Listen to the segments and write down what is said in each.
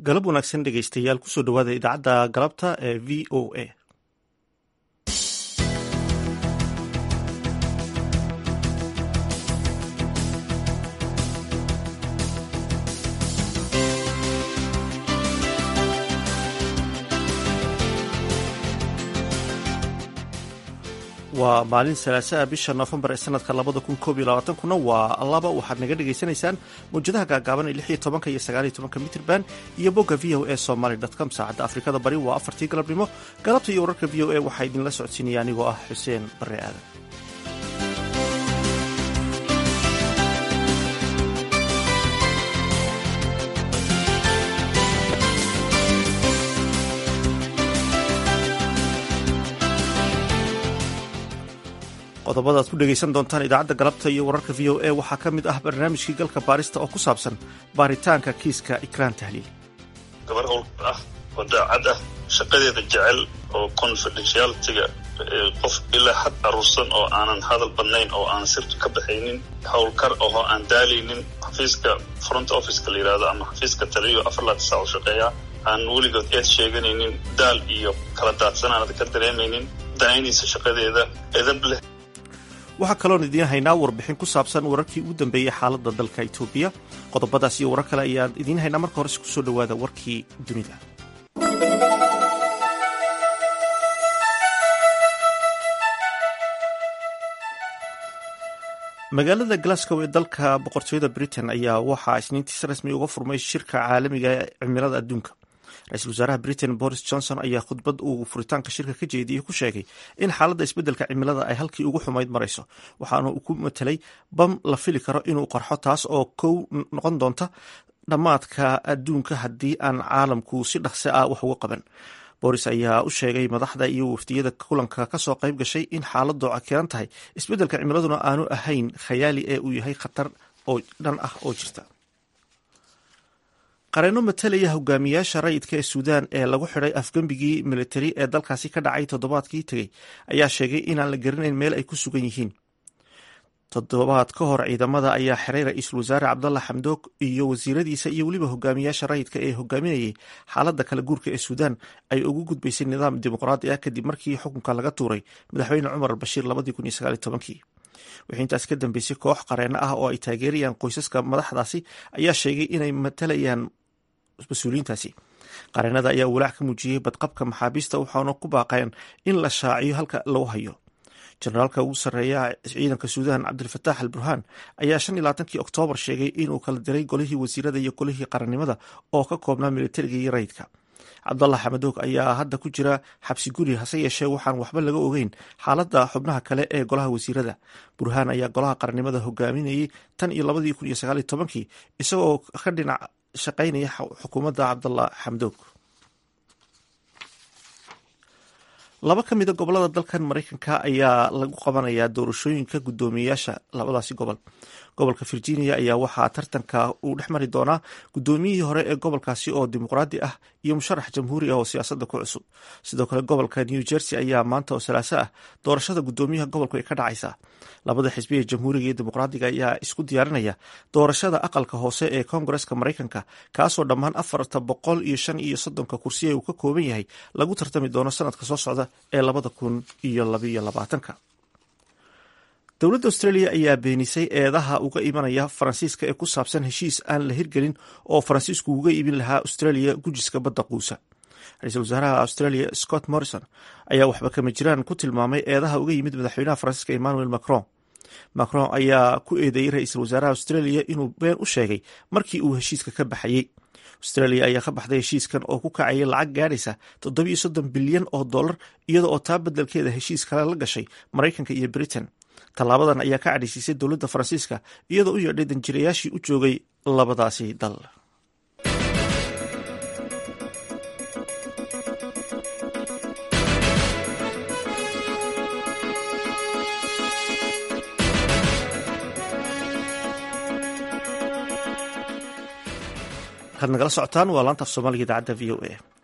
galab wanaagsan dhegaystayaal kusoo dhowaada idaacadda galabta ee v o a waa maalin salaasaa bisha nofembar ee sanadka labada kun koob iyo labaatankuna waa laba waxaad naga dhagaysanaysaan mawjadaha gaagaaban ee lix iyo tobanka iyo sagaal iyo tobanka mitrban iyo bogga v o a somaly com saacadda afrikada bari waa afartii galabnimo galabta iyo wararka v o a waxaa idinla socodsiinaya anigoo ah xuseen bare aadan qodobada ad ku dhegaysan doontaan idaacadda galabta iyo wararka v o a waxaa ka mid ah barnaamijkii galka baarista oo ku saabsan baaritaanka kiiska ikraan tahliil gabar howl ah oo daacad ah shaqadeeda jecel oo confidentialitiga qof ilaa xad aruursan oo aanan hadal badnayn oo aan sirtu ka baxaynin howlkar oo aan daalaynin xafiiska front officeka la yidhahdo ama xafiiska taliyo afar laata saac u shaqeeya aan weligood eed sheeganaynin daal iyo kala daadsan aanad ka dareemaynin danaynaysa shaqadeeda edab leh waxaa kaloon idiin haynaa warbixin ku saabsan wararkii ugu dambeeyey xaaladda dalka itoobiya qodobadaas iyo warar kale ayaan idiin haynaa marka horese kusoo dhowaada warkii dunida magaalada glasgow ee dalka boqortooyada britain ayaa waxaa isniintiis rasmi uga furmay shirka caalamiga ee cimilada adduunka ra-iisul wasaaraha britain boris johnson ayaa khudbad uu furitaanka shirka ka jeediyey ku sheegay in xaaladda isbeddelka cimilada ay halkii ugu xumayd marayso waxaana uu ku matelay bam la fili karo inuu qarxo taas oo kow noqon doonta dhammaadka adduunka haddii aan caalamku si dhaqsi ah wax uga qaban boris ayaa u sheegay madaxda iyo waftiyada kulanka kasoo qayb gashay in xaaladdu cakiran tahay isbeddelka cimiladuna aanu ahayn khayaali ee uu yahay khatar oo dhan ah oo jirta qareeno matalaya hogaamiyaasha rayidka ee suudaan ee lagu xidhay afgembigii militari ee dalkaasi ka dhacay toddobaadkii tegey ayaa sheegay inaan la garanayn meel ay ku sugan yihiin toddobaad ka hor ciidamada ayaa xiray ra-iisul wasaare cabdalla xamdoog iyo wasiiradiisa iyo weliba hogaamiyaasha rayidka ee hogaaminayay xaaladda kala guurka ee suudaan ay ugu gudbaysay nidaam dimuqraadi ah kadib markii xukunka laga tuuray madaxweyne cumar albashiir wixii intaas ka dambeysay koox qareeno ah oo ay taageerayaan qoysaska madaxdaasi ayaa sheegay inay matalayaan mas-uuliyiintaasi qareenada ayaa walaac ka muujiyey badqabka maxaabiista waxaana ku baaqeen in la shaaciyo halka lagu hayo jenaraalka ugu sarreeya ciidanka suudaan cabdilfataax al burhaan ayaa shan iyo labaatankii oktoobar sheegay inuu kala diray golihii wasiirada iyo golihii qarannimada oo ka koobnaa militariga iyo rayidka cabdallah xamadoog ayaa hadda ku jira xabsi guri hase yeeshee waxaan waxba laga ogeyn xaaladda xubnaha kale ee golaha wasiirada burhaan ayaa golaha qarannimada hogaaminayay tan iyo labadii kun iyo sagaal iyo tobankii isagoo ka dhinac shaqaynaya xukuumadda cabdallah xamdoog laba ka mida gobolada dalkan maraykanka ayaa lagu qabanayaa doorashooyinka guddoomiyeyaasha labadaasi gobol gobolka virginia ayaa waxaa tartanka uu dhex mari doonaa guddoomiyihii hore ee gobolkaasi oo dimuqraadi ah iyo musharax jamhuuri ah oo siyaasadda ku cusub sidoo kale gobolka new jersey ayaa maanta oo salaaso ah doorashada guddoomiyaha gobolku ay ka dhacaysaa labada xisbi ee jamhuuriga iyo dimuqraadiga ayaa isku diyaarinaya doorashada aqalka hoose ee koongareska maraykanka kaasoo dhammaan afarta boqol iyo shan iyo soddonka kursi ee uu ka kooban yahay lagu tartami doono sanadka soo socda ee labada kun iyo labaiyo labaatanka dowladda australia ayaa beenisay eedaha uga imanaya faransiiska ee ku saabsan heshiis aan la hirgelin oo faransiisku uga iibin lahaa australia gujiska badda quusa ra-iisul wasaaraha australia scott morrison ayaa waxba kama jiraan ku tilmaamay eedaha uga yimid madaxweynaha faransiiska emmanuel macron macron ayaa ku eedeeyey ra-iisul wasaaraha australia inuu been u sheegay markii uu heshiiska ka baxayey australia ayaa ka baxday heshiiskan oo ku kacayay lacag gaadhaysa toddobiyo soddon bilyan oo dollar iyada oo taa beddelkeeda heshiis kale la gashay maraykanka iyo britain tallaabadan ayaa ka cadhaysiisay dowladda faransiiska iyadoo u yeedhay danjirayaashii u joogay labadaasi dal waxaad nagala socotaan waa laanta af soomaaliga idaacadda v o a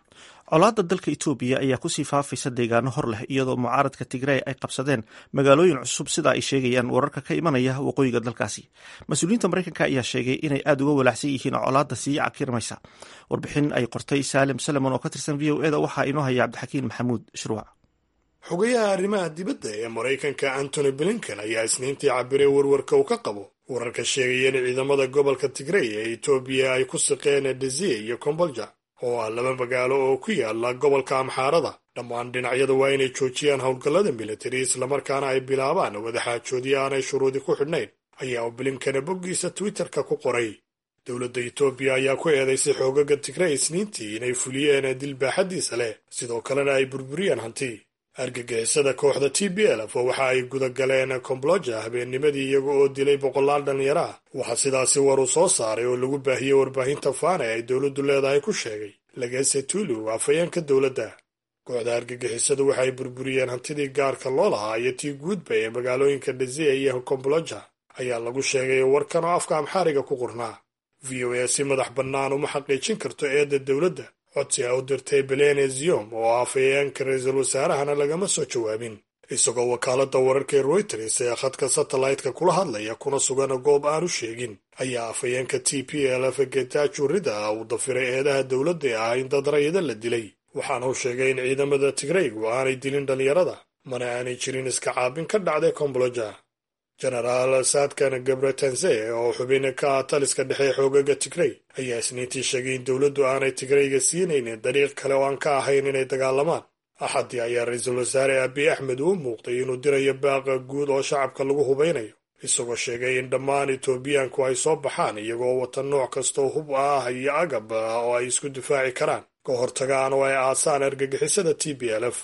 colaadda dalka etoobiya ayaa kusii faafaysa deegaano hor leh iyadoo mucaaradka tigrey ay qabsadeen magaalooyin cusub sida ay sheegayaan wararka ka imanaya waqooyiga dalkaasi mas-uuliyiinta mareykanka ayaa sheegay inay aada uga walaacsan yihiin colaadda sii cakirmaysa warbixin ay qortay saalim salemon oo ka tirsan v o eda waxaa inoo haya cabdixakiin maxamuud shruuc xogayaha arrimaha dibadda ee maraykanka antony blinken ayaa isniintii cabiray warwarka uu ka qabo wararka sheegaya in ciidamada gobolka tigrey ee etoobiya ay ku siqeen desiye iyo kombolja oo ah laba magaalo oo ku yaala gobolka amxaarada dhammaan dhinacyadu waa inay joojiyaan howlgallada militari islamarkaana ay bilaabaan wadaxaajoodyo aanay shuruudi ku xidhnayn ayaa blinkana boggiisa twitterka ku qoray dowladda etoobiya ayaa ku eedaysay xoogaga tigrey isniintii inay fuliyeen dilbaaxadiisa leh sidoo kalena ay burburiyeen hanti argagixisada kooxda t b lf oo waxa ay gudagaleen kombloja habeennimadii iyaga oo dilay boqolaal dhallinyaro ah waxaa sidaasi war uu soo saaray oo lagu baahiyey warbaahinta faana ay dowladdu leedahay ku sheegay lagese tulu afhayeenka dowladda kooxda argagixisadu waxay burburiyeen hantidii gaarka loo lahaa iyo tii guudba ee magaalooyinka dhazea iyo kombloja ayaa lagu sheegay warkan oo afka amxaariga ku qornaa v o a si madax bannaan uma xaqiijin karto eedda dowladda codsi a u dirtay belene ziom oo afhayeenka ra-iisul wasaarahana lagama soo jawaabin isagoo wakaaladda wararka ee royters ee khadka satellite-ka kula hadlaya kuna sugan goob aanu sheegin ayaa afhayeenka t p lf getajo rida uu dafiray eedaha dowladda ee ah in dad rayida la dilay waxaana uu sheegay in ciidamada tigreygu aanay dilin dhallinyarada mana aanay jirin iska caabin ka dhacday komboloja genaraal saadkan gabretense oo xubin ka ah taliska dhexe xoogaga tigrey ayaa isniintii sheegay in dowladdu aanay tigreyga siinaynin dariiq kale oo aan ka ahayn inay dagaalamaan axaddii ayaa ra-iisul wasaare abiy axmed uu muuqday inuu dirayo baaqa guud oo shacabka lagu hubaynayo isagoo sheegay in dhammaan etoobiyaanku ay soo baxaan iyagoo wata nooc kastoo hub ah iyo agab oo ay isku difaaci karaan ka hortagaan oo ay aasaan argagixisada t b lf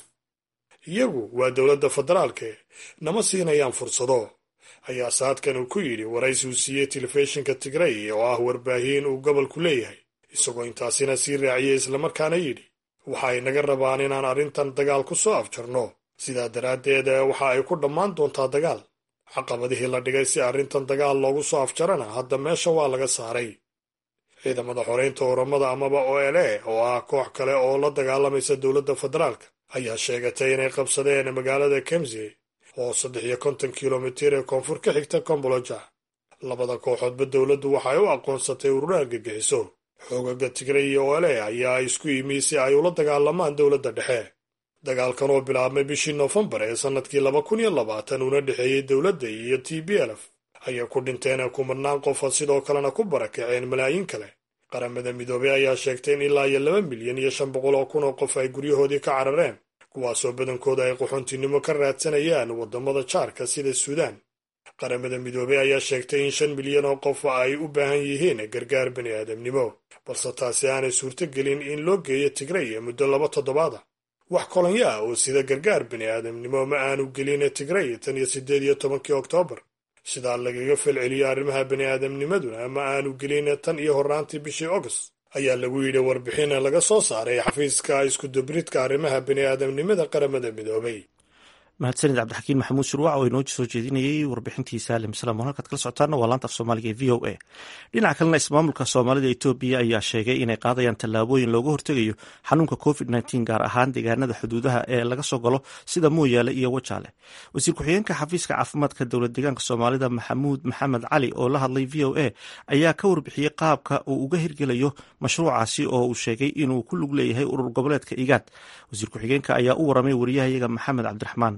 iyagu waa dowladda federaalke nama siinayaan fursado ayaa saadkan uu ku yidhi waraysi uu siiyey telefishinka tigrey oo ah warbaahin uu gobolku leeyahay isagoo intaasina sii raaciyey islamarkaana yidhi waxa ay naga rabaan inaan arrintan dagaal ku soo afjarno sidaa daraaddeed waxa ay ku dhammaan doontaa dagaal caqabadihii la dhigay si arrintan dagaal loogu soo afjarana hadda meesha waa laga saaray ciidamada xoreynta oramada amaba o l a oo ah koox kale oo la dagaalamaysa dowladda federaalka ayaa sheegatay inay qabsadeen magaalada kemsi oo saddex iyo konton kilomitir ee koonfur ka xigta komboloja labada kooxoodba dowladdu waxay u aqoonsatay ururo argagixiso xoogaga tigray iyo ole ayaa isku yimi si ay ula dagaalamaan dowladda dhexe dagaalkan oo bilaabmay bishii noofembar ee sannadkii laba kun iyo labaatan una dhexeeyey dowladda iyo t b lf ayay ku dhinteen kumanaan qofa sidoo kalena ku barakaceen malaayiin kale qaramada midoobey ayaa sheegtay in ilaa iyo laba milyan iyo shan boqol oo kun oo qof ay guryahoodii ka carareen kuwaasoo badankooda ay qaxoontinimo ka raadsanayaan waddamada jaarka sida suudaan qaramada midoobey ayaa sheegtay in shan milyan oo qof ay u baahan yihiin gargaar bani aadamnimo balse taasi aanay suurto gelin in loo geeyo tigray muddo laba toddobaada wax kolonyo ah oo sida gargaar bani aadamnimo ma aanu gelin tigray tan iyo siddeed iyo tobankii oktoobar sidaa lagaga falceliyo arrimaha bani aadamnimaduna ma aanu gelin tan iyo horraantii bishii august ayaa lagu yidhi warbixin laga soo saaray xafiiska iskudubridka arrimaha bani aadamnimada qaramada midoobay mahadsanid cabdixakiin maxamuud shurwac oo inoo soo jeedinayey warbixintii saalim salaam halkaad kala socotaana waa laanta af soomaaliga ee v o a dhinaca kalena ismaamulka soomaalida etoobiya ayaa sheegay inay qaadayaan tallaabooyin looga hortegayo xanuunka covid nteen gaar ahaan deegaanada xuduudaha ee laga soo galo sida mooyaale iyo wajaale wasiir ku-xigeenka xafiiska caafimaadka dowlad deegaanka soomaalida maxamuud maxamed cali oo la hadlay v o a ayaa ka warbixiyey qaabka uu uga hirgelayo mashruucaasi oo uu sheegay inuu ku lug leeyahay urur goboleedka igaad wasiir ku-xigeenka ayaa u waramay wariyahayaga maxamed cabdiraxmaan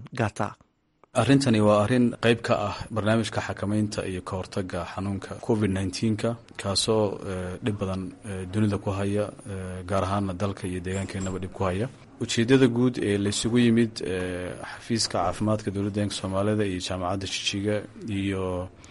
arrintani waa arrin qayb ka ah barnaamijka xakamaynta iyo ka hortaga xanuunka covid nneteen-ka kaasoo dhib badan dunida ku haya gaar ahaana dalka iyo deegaankeenaba dhib ku haya ujeedada guud ee laysugu yimid xafiiska caafimaadka dowladda deeganka soomaalida iyo jaamacadda jijiga iyo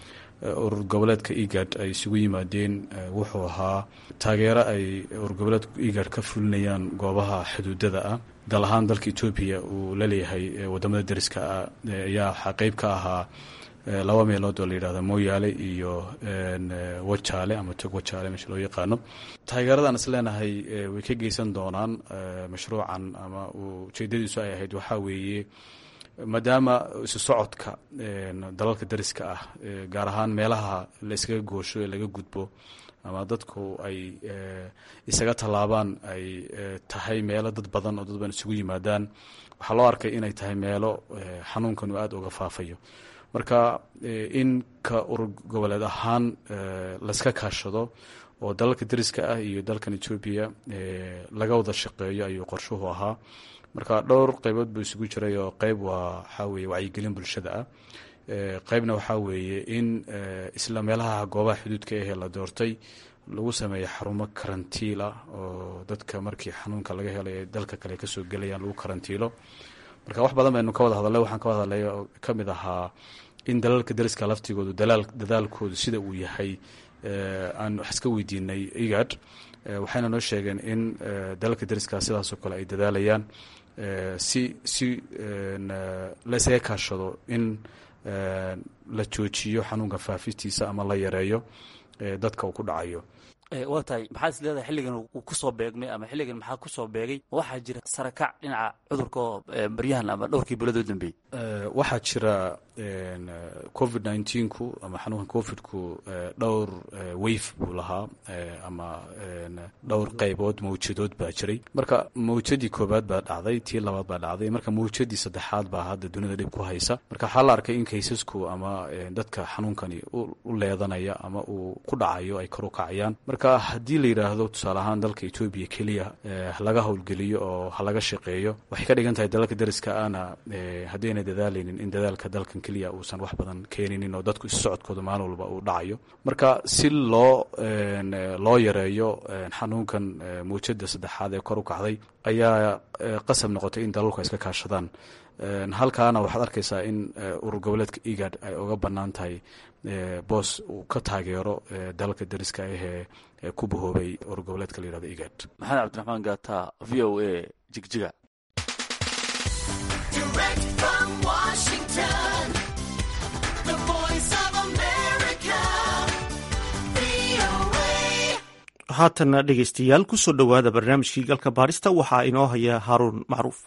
urur goboleedka egad ay isugu yimaadeen wuxuu ahaa taageero ay urur goboleedka egad ka fulinayaan goobaha xuduudada ah dal ahaan dalka etoobiya uu la leeyahay wadamada deriska ah ayaa qeyb ka ahaa laba meelood oo la yidhahdo mooyaale iyo wajaale ama tog wajaale meesha loo yaqaano taageeradan is leenahay way ka geysan doonaan mashruucan ama ujeedadiisu ay ahayd waxaa weeye maadaama isu socodka dalalka dariska ah gaar ahaan meelaha la iskaga goosho ee laga gudbo ama dadku ay isaga tallaabaan ay tahay meelo dad badan oo dad badan isugu yimaadaan waxaa loo arkay inay tahay meelo xanuunkan uu aada uga faafayo marka in ka urur goboleed ahaan layska kaashado oo dalalka dariska ah iyo dalkan etoobiya laga wada shaqeeyo ayuu qorshuhu ahaa marka dhowr qeybood buu isugu jiray oo qeyb waa waxaa weye wacyigelin bulshada ah qeybna waxaa weeye in isla meelaha goobaha xuduudka ahee la doortay lagu sameeyo xarumo karantiil ah oo dadka markii xanuunka laga helay ee dalka kale kasoo gelayaan lagu karantiilo marka wax badan baynu ka wada hadalay waxaan ka wada hadlay oo ka mid ahaa in dalalka dariska laftigoodu dadaalkoodu sida uu yahay aan wax iska weydiinay igad waxayna noo sheegeen in dalalka dariska sidaasoo kale ay dadaalayaan si si laysaga kaashado in la joojiyo xanuunka faafistiisa ama la yareeyo dadka uu ku dhacayo waa tahay maxaad is leedahay xilligan uu kusoo beegmay ama xilligan maxaa kusoo beegay waxaa jira sarakac dhinaca cudurka oo baryahan ama dhowrkii bilood u dambeeyey waxaa jira covid nneteen-ku ama xanuunka covidku dhowr weyf buu lahaa ama dhowr qaybood mawjadood baa jiray marka mawjadii koobaad baa dhacday tii labaad baa dhacday marka mawjadii saddexaad baa hadda dunida dhib ku haysa marka waxaa la arkay in kaysasku ama dadka xanuunkani u leedanaya ama uu ku dhacayo ay kor u kacayaan marka haddii la yidhaahdo tusaale ahaan dalka etoobiya keliya halaga howlgeliyo oo halaga shaqeeyo waxay ka dhigan tahay dalalka dariska ana haddayna dadaalaynin in dadaalka dalkan keliya uusan wax badan keeninin oo dadku issocodkooda maalin walba uu dhacayo marka si loo loo yareeyo xanuunkan mawjada saddexaad ee kor u kacday ayaa qasab noqotay in dalalku ay iska kaashadaan halkaana waxaad arkaysaa in urur goboleedka igad ay uga bannaan tahay boos uu ka taageero dalalka dariska ahee ku bahoobay urur goboleedka la yihahdo igad maxamed cabdiraxmaan gaata v o a jigjiga haatana dhegeystayaal kusoo dhowaada barnaamijkii galka baarista waxaa inoo haya haaruun macruuf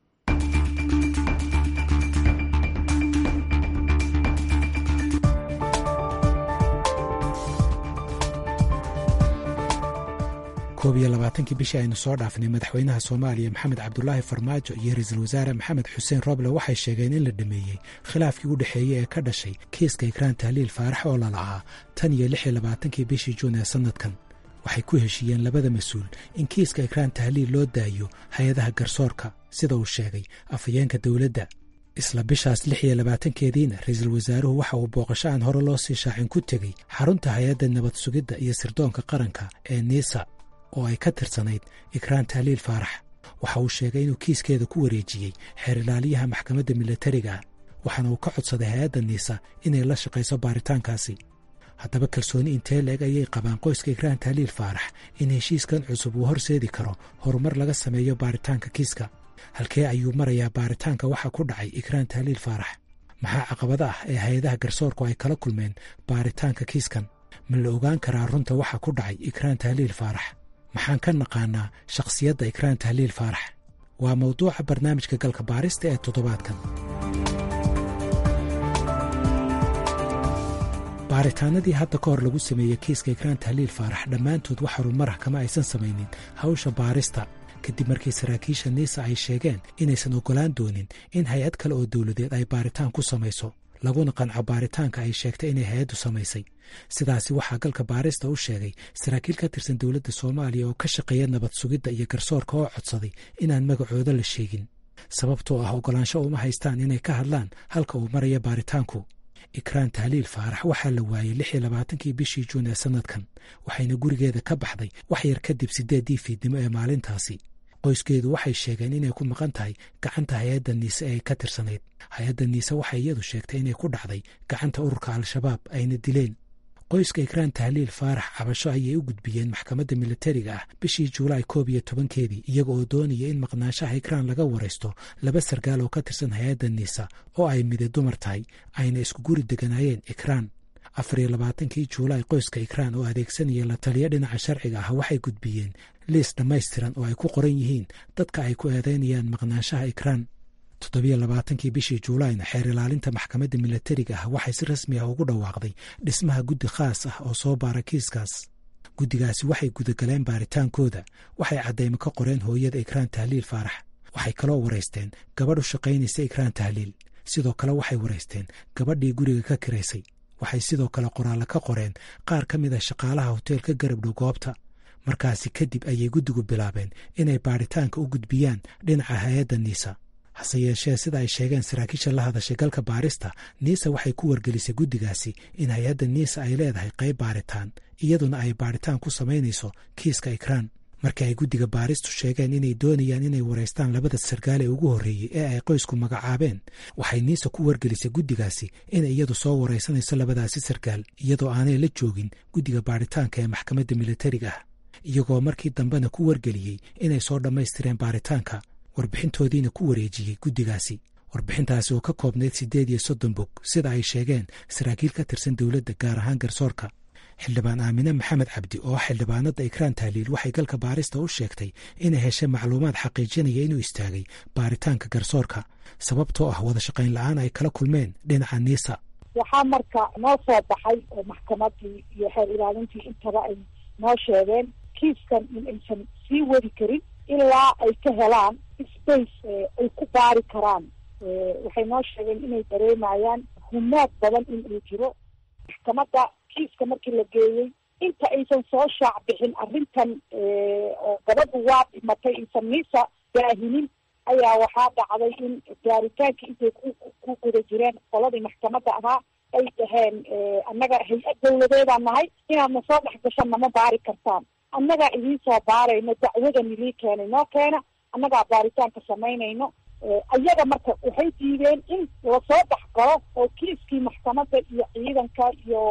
koob iyo labaatankii bishii aynu soo dhaafnay madaxweynaha soomaaliya maxamed cabdulaahi farmaajo iyo ra-iisul wasaare maxamed xuseen roble waxay sheegeen in la dhameeyey khilaafkii u dhexeeyey ee ka dhashay kiiska ikraan tahliil faarax oo lalahaa tan iyo lix iyo labaatankii bishii juun ee sannadkan waxay ku heshiiyeen labada mas-uul in kiiska ikraan tahliil loo daayo hay-adaha garsoorka sida uu sheegay afhayeenka dowladda isla bishaas lix iyo labaatankeediina ra-iisul wasaaruhu waxa uu booqasho aan hore loo sii shaacin ku tegey xarunta hay-adda nabad sugidda iyo sirdoonka qaranka ee niisa oo ay ka tirsanayd ikraan tahliil faarax waxa uu sheegay inuu kiiskeeda ku wareejiyey xeerilaaliyaha maxkamadda milatariga ah waxaana uu ka codsaday hay-adda niisa inay la shaqayso baaritaankaasi haddaba kalsooni intee leeg ayay qabaan qoyska ikraan tahliil faarax in heshiiskan cusub uu horseedi karo horumar laga sameeyo baaritaanka kiiska halkee ayuu marayaa baaritaanka waxa ku dhacay ikraan tahliil faarax maxaa caqabada ah ee hay-adaha garsoorku ay kala kulmeen baaritaanka kiiskan ma la ogaan karaa runta waxa ku dhacay ikraan tahliil faarax maxaan ka naqaanaa shakhsiyadda ikraan tahliil faarax waa mawduuca barnaamijka galka baarista ee toddobaadkan baaritaanadii hadda ka hor lagu sameeyey kiiska ikraan tahliil faarax dhammaantood wax horumarah kama aysan samaynin hawsha baarista kadib markii saraakiisha niisa ay sheegeen inaysan oggolaan doonin in hay-ad kale oo dowladeed ay baaritaan ku samayso laguna qanco baaritaanka ay sheegtay inay hay-addu samaysay sidaasi waxaa galka baarista u sheegay saraakiil ka tirsan dowladda soomaaliya oo ka shaqeeya nabad sugidda iyo garsoorka oo codsaday inaan magacooda la sheegin sababtoo ah oggolaansho uma haystaan inay ka hadlaan halka uu maraya baaritaanku ikraan tahliil faarax waxaa la waayey lix iyo labaatankii bishii juun ee sannadkan waxayna gurigeeda ka baxday wax yar kadib siddeeddii fiidnimo ee maalintaasi qoyskeedu waxay sheegeen inay ku maqan tahay gacanta hay-adda niise ee ay ka tirsanayd hay-adda niise waxay iyadu sheegtay inay ku dhacday gacanta ururka al-shabaab ayna dileen qoyska ikraan tahliil faarax cabasho ayay u gudbiyeen maxkamadda milatariga ah bishii juulaay koob iyo tobankeedii iyaga oo doonaya in maqnaanshaha ikraan laga waraysto laba sargaal oo ka tirsan hay-adda niisa oo ay mide dumar tahay ayna isku guri deganaayeen ikraan afar iyo labaatankii juulaay qoyska ikraan oo adeegsanaya la taliya dhinaca sharciga ah waxay gudbiyeen liis dhammaystiran oo ay ku qoran yihiin dadka ay ku eedeynayaan maqnaanshaha ikraan toddobiyo labaatankii bishii juulayna xeer ilaalinta maxkamadda milatariga ah waxay si rasmi ah ugu dhawaaqday dhismaha guddi khaas ah oo soo baara kiiskaas guddigaasi waxay gudagaleen baaritaankooda waxay caddaymo ka qoreen hooyada ikraan tahliil faarax waxay kaloo waraysteen gabadh u shaqaynaysa ikraan tahliil sidoo kale waxay waraysteen gabadhii guriga ka kiraysay waxay sidoo kale qoraallo ka qoreen qaar ka mid a shaqaalaha hoteelka garabdhow goobta markaasi kadib ayay guddigu bilaabeen inay baaritaanka u gudbiyaan dhinaca hay-adda niisa hase yeeshee sida ay sheegeen saraakiisha la hadashay galka baarista niisa waxay ku wargelisay guddigaasi in hay-adda niisa ay leedahay qayb baaritaan iyaduna ay baaritaan ku samaynayso kiiska ikraan markii ay guddiga baaristu sheegeen inay doonayaan inay waraystaan labada sarkaal ee ugu horreeyey ee ay qoysku magacaabeen waxay niisa ku wargelisay guddigaasi inay iyadu soo waraysanayso labadaasi sarkaal iyadoo aanay la joogin guddiga baaritaanka ee maxkamadda militariga ah iyagoo markii dambena ku wargeliyey inay soo dhammaystireen baaritaanka warbixintoodiina ku wareejiyey guddigaasi warbixintaasi oo ka koobnayd siddeed iyo soddon bog sida ay sheegeen saraakiil ka tirsan dowladda gaar ahaan garsoorka xildhibaan aamine maxamed cabdi oo xildhibaanada ikraan tahliil waxay galka baarista u sheegtay inay heshay macluumaad xaqiijinaya inuu istaagay baaritaanka garsoorka sababtoo ah wada shaqayn la-aan ay kala kulmeen dhinaca niisa waxaa marka noo soo baxay oo maxkamadii iyo xeer ilaalintii intaba ay noo sheegeen kiiskan in aysan sii wadi karin ilaa ay ka helaan space ay ku baari karaan waxay noo sheegeen inay dareemayaan humaad badan in uu jiro maxkamadda kiiska markii la geeyey inta aysan soo shaac bixin arrintan oo gabadhu waa dhimatay aysan niisa daahinin ayaa waxaa dhacday in baaritaankii intay ku guda jireen qoladii maxkamadda ahaa ay dhaheen annaga hay-ad dawladeedaan nahay inaadna soo dhex gashan nama baari kartaan annagaa idiin soo baarayno dacwadan idii keenay noo keena annagaa baaritaanka samaynayno ayaga marka waxay diideen in lasoo dhex galo oo kiiskii maxkamadda iyo ciidanka iyo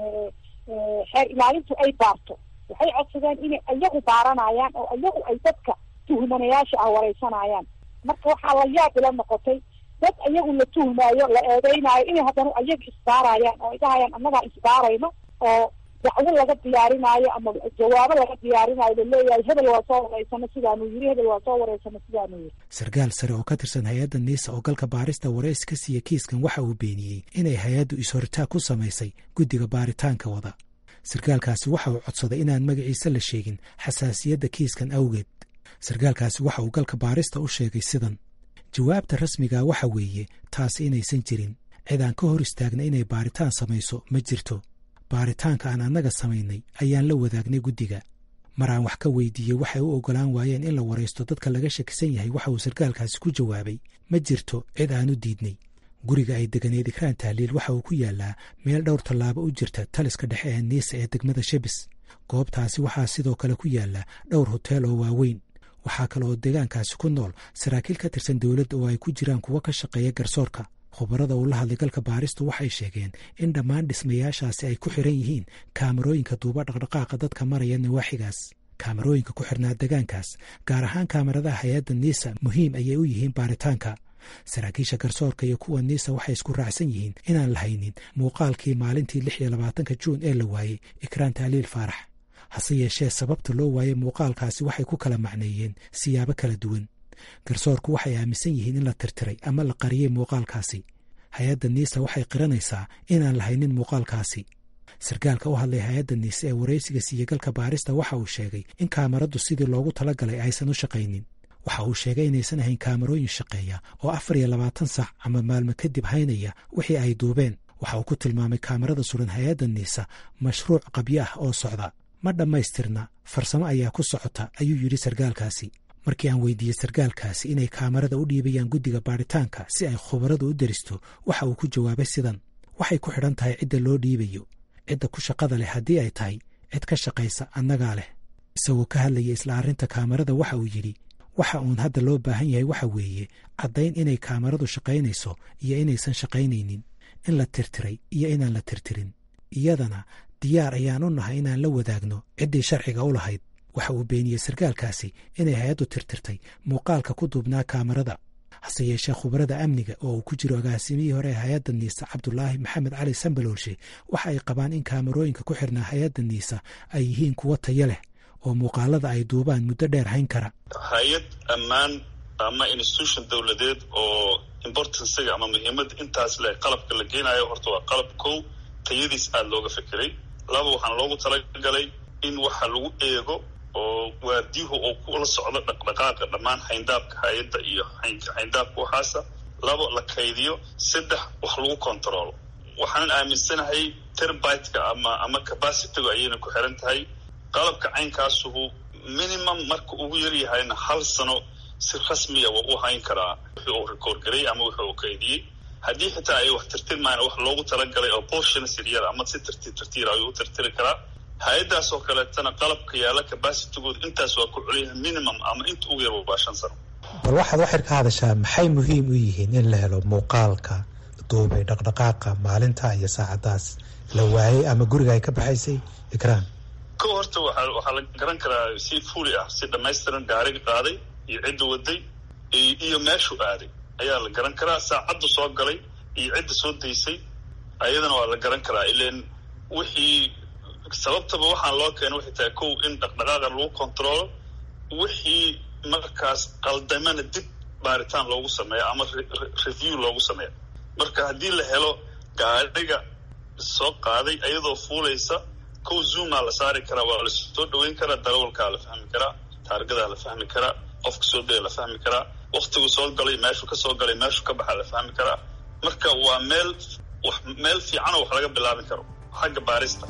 xeer ilaalintu ay baarto waxay codsadeen inay ayagu baaranayaan oo ayagu ay dadka tuhmanayaasha ah wareysanayaan marka waxaa la yaab ila noqotay dad ayagu la tuhmaayo la eedeynaayo inay haddana ayaga isbaarayaan oo ay dhahayaan annagaa isbaarayno oo dacwo laga diyaarinaayo ama jawaabo laga diyaarinaayo laleeyahay hebel waa soo wareysano sidaanuu yiri hebel waa soo wareysano sidaanuu yiri sarkaal sare oo ka tirsan hay-adda niisa oo galka baarista wareys ka siiya kiiskan waxa uu beeniyey inay hay-addu is-horitaag ku samaysay guddiga baaritaanka wada sarkaalkaasi waxa uu codsaday inaan magaciisa la sheegin xasaasiyadda kiiskan awgeed sarkaalkaasi waxa uu galka baarista u sheegay sidan jawaabta rasmiga waxa weeye taasi inaysan jirin cid aan ka hor istaagna inay baaritaan samayso ma jirto baaritaanka aan annaga samaynay ayaan la wadaagnay guddiga mar aan wax ka weydiiyey waxay u oggolaan waayeen in la waraysto dadka laga shakisan yahay waxa uu sarkaalkaasi ku jawaabay ma jirto cid aan u diidnay guriga ay deganeed ikraan tahliil waxa uu ku yaalaa meel dhowr tallaabo u jirta taliska dhexe ee niisa ee degmada shebis goobtaasi waxaa sidoo kale ku yaala dhowr hoteel oo waaweyn waxaa kale oo deegaankaasi ku nool saraakiil ka tirsan dowladda oo ay ku jiraan kuwo ka shaqeeya garsoorka khubarada uu la hadlay galka baaristu waxay sheegeen in dhammaan dhismayaashaasi ay ku xiran yihiin kaamarooyinka duuba dhaqdhaqaaqa dadka maraya nawaaxigaas kaamarooyinka ku xirnaa degaankaas gaar ahaan kaamaradaha hay-adda niisa muhiim ayay u yihiin baaritaanka saraakiisha garsoorka iyo kuwa niisa waxay isku raacsan yihiin inaan la haynin muuqaalkii maalintii lix iyo labaatanka juun ee la waayey ikraan tahliil faarax hase yeeshee sababta loo waayey muuqaalkaasi waxay ku kala macneeyeen siyaabo kala duwan garsoorku waxay aaminsan yihiin in la tirtiray ama la qariyey muuqaalkaasi hay-adda niisa waxay qiranaysaa inaan la haynin muuqaalkaasi sarkaalka u hadlay hay-adda niise ee waraysiga siiye galka baarista waxa uu sheegay in kaamaradu sidii loogu talagalay aysan u shaqaynin waxa uu sheegay inaysan ahayn kaamarooyin shaqeeya oo afar iyo labaatan sac ama maalmo kadib haynaya wixii ay duubeen waxa uu ku tilmaamay kaamarada suran hay-adda niisa mashruuc qabyo ah oo socda ma dhammaystirna farsamo ayaa ku socota ayuu yidhi sarkaalkaasi markii aan weydiiyey sarkaalkaasi inay kaamarada u dhiibayaan guddiga baaritaanka si ay khubaradu u deristo waxa uu ku jawaabay sidan waxay ku xidhan tahay cidda loo dhiibayo cidda ku shaqada leh haddii ay tahay cid ka shaqaysa annagaa leh isagoo ka hadlaya isla arrinta kaamarada waxa uu yidhi waxa uun hadda loo baahan yahay waxa weeye caddayn inay kaamaradu shaqaynayso iyo inaysan shaqaynaynin in la tirtiray iyo inaan la tirtirin iyadana diyaar ayaan u nahay inaan la wadaagno ciddii sharciga u lahayd waxa uu beeniyey sarkaalkaasi inay hay-addu tirtirtay muuqaalka ku duubnaa kaamarada hase yeeshee khubarada amniga oo uu ku jiro agaasimihii hore ee hay-adda niisa cabdulaahi maxamed cali sambaloolshe waxa ay qabaan in kaamarooyinka ku xirnaa hay-adda niisa ay yihiin kuwo tayo leh oo muuqaalada ay duubaan muddo dheer hayn kara hay-ad ammaan ama institution dowladeed oo importanciga ama muhiimadda intaas leh qalabka la geenayo horta waa qalab kow tayadiis aada looga fekeray laba waxaana loogu talagalay in waxa lagu eego oo waardiyuhu oo kula socdo dhaqdhaqaaqa dhammaan xayndaabka hay-adda iyo xayndaabka waxaasa labo la kaydiyo saddex wax lagu controlo waxaanan aaminsanahay terbiteka ama ama capacitygu ayayna ku xiran tahay qalabka caynkaasuhu minimum marka ugu yaryahayna hal sano si rasmiya waa u hayn karaa wixii uu record garay ama wixii uu kaydiyey haddii xitaa ay wax tirtirmaan wax loogu talagalay oo portions yaryar ama si tartiib tartiir ayuu u tirtiri karaa hay-addaas oo kaleetana qalabka yaala capacitygood intaas waa ku celiyaha minimum ama inta ugu yar waa shan sano bal waxaad waxir ka hadashaa maxay muhiim u yihiin in la helo muuqaalka duubay dhaqdhaqaaqa maalinta iyo saacadaas la waayey ama guriga ay ka baxaysay ikraan ko horta waa waxaa la garan karaa si fuli ah si dhamaystiran gaariga qaaday iyo cidda waday iyo meeshuu aaday ayaa la garan karaa saacaddu soo galay iyo cidda soo daysay ayadana waa la garan karaa ilan wixii sababtaba waxaan loo keena waxay tahay kow in dhaqdhaqaaqa lagu controlo wixii markaas qaldamana dib baaritaan loogu sameeyo ama review loogu sameeyo marka haddii la helo gaadhiga soo qaaday iyadoo fuulaysa kow zoomaa la saari karaa waa lasoo dhaweyn karaa darawalkaa la fahmi karaa taargadaa la fahmi karaa qofka soo daya la fahmi karaa waktigu soo galay meeshuu ka soo galay meeshuu ka baxa la fahmi karaa marka waa meel wax meel fiicanoo wax laga bilaabi karo xagga baarista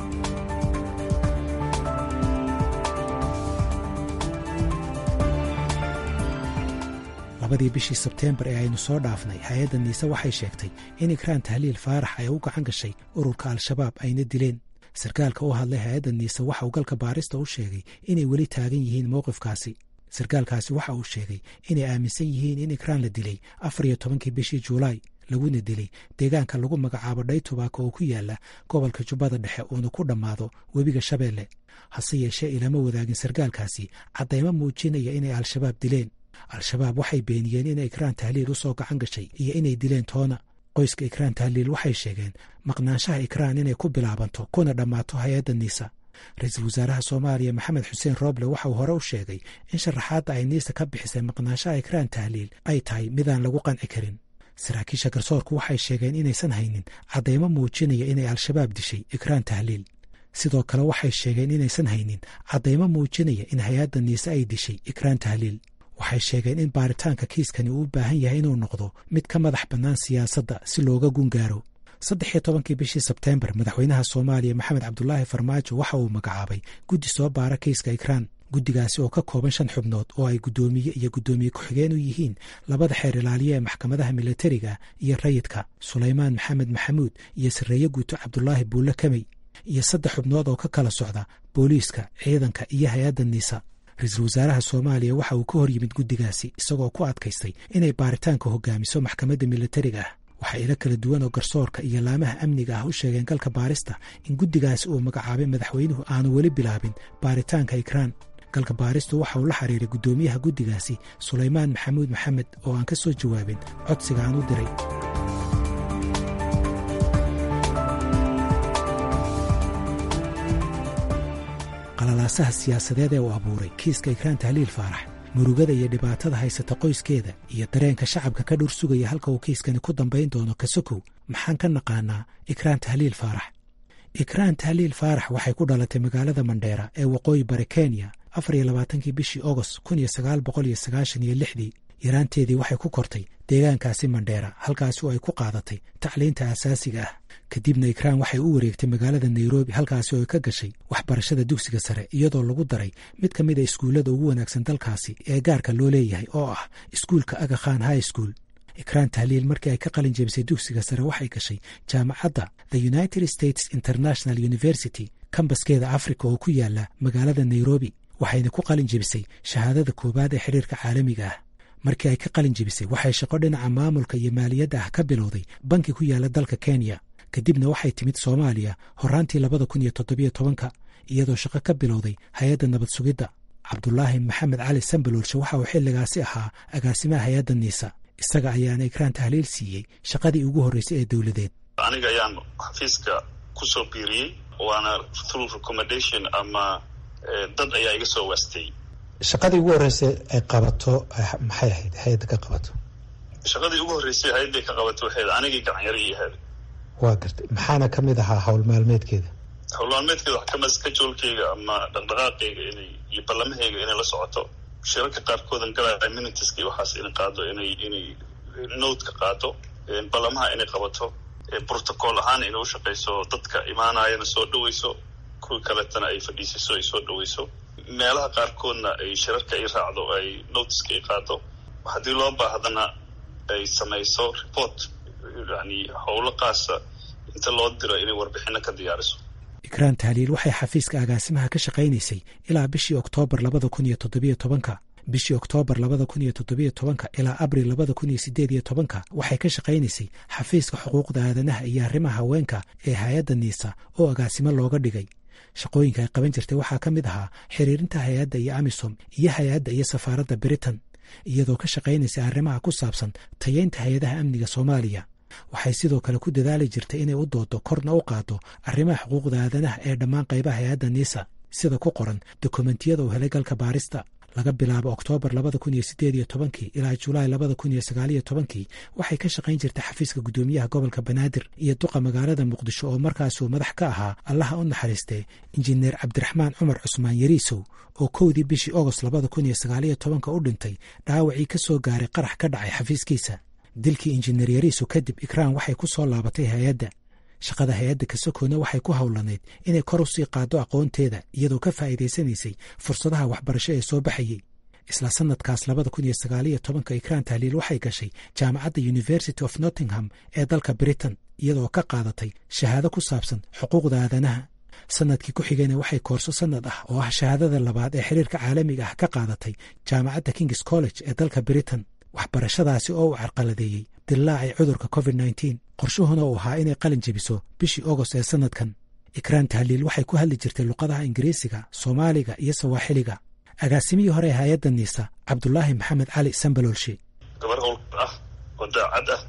labadii bishii sebteembar ee aynu soo dhaafnay hay-adda niise waxay sheegtay in ikraan tahliil faarax ay u gacan gashay ururka al-shabaab ayna dileen sarkaalka u hadlay hay-adda niise waxa uu galka baarista u sheegay inay weli taagan yihiin mowqifkaasi sarkaalkaasi waxa uu sheegay inay aaminsan yihiin in ikraan la dilay afar iyo tobankii bishii juulaay laguna dilay deegaanka lagu magacaabo dhaytubaaka oo ku yaala gobolka jubbada dhexe uuna ku dhammaado webiga shabeelle hase yeeshee ilama wadaagin sarkaalkaasi caddaymo muujinaya inay al-shabaab dileen al-shabaab waxay beeniyeen inay ikraan tahliil u soo gacan gashay iyo inay dileen toona qoyska ikraan tahliil waxay sheegeen maqnaanshaha ikraan inay ku bilaabanto kuna dhammaato hay-adda niisa ra-iisul wasaaraha soomaaliya maxamed xuseen rooble waxa uu hore u sheegay in sharaxaadda ay niisa ka bixisay maqnaanshaha ikraan tahliil ay tahay midaan lagu qanci karin saraakiisha garsoorku waxay sheegeen inaysan haynin caddaymo muujinaya inay al-shabaab dishay ikraan tahliil sidoo kale waxay sheegeen inaysan haynin caddaymo muujinaya in hay-adda niise ay dishay ikraan tahliil waxay sheegeen in baaritaanka kiiskani uu u baahan yahay inuu noqdo mid ka madax bannaan siyaasadda si looga gungaaro saddex iyo tobankii bishii sebteembar madaxweynaha soomaaliya maxamed cabdulaahi farmaajo waxa uu magacaabay guddi soo baara kiiska ikraan guddigaasi oo ka kooban shan xubnood oo ay guddoomiye iyo guddoomiye ku-xigeen u yihiin labada xeer ilaaliye ee maxkamadaha militariga iyo rayidka sulaymaan maxamed maxamuud iyo sarreeye guuto cabdulaahi buulle kamey iyo saddex xubnood oo ka kala socda booliiska ciidanka iyo hay-adda niisa ra-iisul wasaaraha soomaaliya waxa uu ka hor yimid guddigaasi isagoo ku adkaystay inay baaritaanka hogaamiso maxkamadda militariga ah waxaa ilo kala duwan oo garsoorka iyo laamaha amniga ah u sheegeen galka baarista in guddigaasi uu magacaabay madaxweynuhu aanu weli bilaabin baaritaanka ikraan galka baaristu waxa uu la xiriiray guddoomiyaha guddigaasi sulaymaan maxamuud maxamed oo aan ka soo jawaabin codsiga aan u diray qalalaasaha siyaasadeed ee uu abuuray kiiska ikraan tahliil faarax murugada iyo dhibaatada haysata qoyskeeda iyo dareenka shacabka ka dhur sugaya halka uu kiiskani ku dambayn doono kasokow maxaan ka naqaanaa ikraan tahliil faarax ikraan tahliil faarax waxay ku dhalatay magaalada mandheera ee waqooyi bari kenya afar iyo labaatankii bishii ogost kun iyo sagaal boqol iyo sagaashan iyo lixdii yaraanteedii waxay ku kortay deegaankaasi mandheera halkaasi oo ay ku qaadatay tacliinta asaasiga ah kadibna ikraan waxay u wareegtay magaalada nairobi halkaasi oo ay ka gashay waxbarashada dugsiga sare iyadoo lagu daray mid ka mid a iskuullada ugu wanaagsan dalkaasi ee gaarka loo leeyahay oo ah iskuulka aga khan high school ikraan tahliil markii ay ka qalin jebisay dugsiga sare waxay gashay jaamacadda the united states international university kambaskeeda africa oo ku yaala magaalada nairobi waxayna ku qalin jebisay shahaadada koowaad ee xiriirka caalamiga ah markii ay ka qalin jebisay waxay shaqo dhinaca maamulka iyo maaliyadda ah ka bilowday banki ku yaala dalka kenya kadibna waxay timid soomaaliya horaantii labada kun iyo toddobiyo tobanka iyadoo shaqo ka bilowday hay-adda nabad sugidda cabdulaahi maxamed cali sambaloolshe waxa uu xilligaasi ahaa agaasimaha hay-adda niisa isaga ayaana ikraan tahliil siiyey shaqadii ugu horreysay ee dowladeed aniga ayaan xafiiska kusoo biiriyey waana through recommendation ama dad ayaa iga soo waastay shaqadii ugu horreysay ay qabato maxay ahayd hay-adda ka qabato shaqadii ugu horreysay hay-adday ka qabato waxayd anigii gacanyaro ii ahayd waa gartay maxaana ka mid ahaa howl maalmeedkeeda howlmaalmeedkeeda wax kamid skajoolkeyga ama dhaqdhaqaaqeyga inay iyo ballamaheyga inay la socoto shirarka qaarkoodan galaya minitiska iyo waxaas inay qaado inay inay notka qaado ballamaha inay qabato protocol ahaan inay ushaqeyso dadka imaanayana soo dhaweyso kuwii kaletana ay fadhiisiso ay soo dhaweyso meelaha qaarkoodna ay shirarka ay raacdo ay notiska ay qaado haddii loo baahdana ay samayso report yani howlo qaasa inta loo diro inay warbixino ka diyaariso ikraan tahliil waxay xafiiska agaasimaha ka shaqaynaysay ilaa bishii oktoobar labada kun iyo toddobiyo tobanka bishii oktoobar labada kun iyo toddobiyo tobanka ilaa abril labada kun iyo sideed iyo tobanka waxay ka shaqaynaysay xafiiska xuquuqda aadanaha iyo arrimaha haweenka ee hay-adda niisa oo agaasimo looga dhigay shaqooyinka ay qaban jirtay waxaa ka mid ahaa xiriirinta hay-adda iyo amisom iyo hay-adda iyo safaaradda britain iyadoo ka shaqaynaysay arrimaha ku saabsan tayeynta hay-adaha amniga soomaaliya waxay sidoo kale ku dadaali jirtay inay u doodo korna u qaado arrimaha xuquuqda aadanaha ee dhammaan qaybaha hay-adda niisa sida ku qoran dokumentiyada uu helay galka baarista laga bilaabo oktoobar labada kun iyo sideed iyo tobankii ilaa julaay labada kun iyo sagaaliyo tobankii waxay ka shaqayn jirtay xafiiska guddoomiyaha gobolka banaadir iyo duqa magaalada muqdisho oo markaasuu madax ka ahaa allaha u naxariistee injineer cabdiraxmaan cumar cusmaan yariisow oo kowdii bishii ogost labada kun iyo sagaaliyo tobanka u dhintay dhaawacii ka soo gaaray qarax ka dhacay xafiiskiisa dilkii injineer yariisow kadib ikraan waxay ku soo laabatay hay-adda shaqada hay-adda kasokoona waxay ku howlanayd inay kor u sii qaado aqoonteeda iyadoo ka faa'iidaysanaysay fursadaha waxbarasho ee soo baxayey isla sanadkaas labada kun iyo sagaaliyo tobanka ikraan tahliil waxay gashay jaamacadda university of nottingham ee dalka britain iyadoo ka qaadatay shahaado ku saabsan xuquuqda aadanaha sanadkii ku xigayna waxay koorso sanad ah oo ah shahaadada labaad ee xiriirka caalamiga ah ka qaadatay jaamacadda kings college ee dalka britain waxbarashadaasi oo uu carqaladeeyey dillaacay cudurka covid nneteen qorshuhuna uu ahaa inay qalin jebiso bishii ogost ee sanadkan ikraan tahliil waxay ku hadli jirtay luqadaha ingiriisiga soomaaliga iyo sawaaxiliga agaasimihii hore ee hay-adda niisa cabdulaahi maxamed cali sambalolshe gabar howl ah oo daacad ah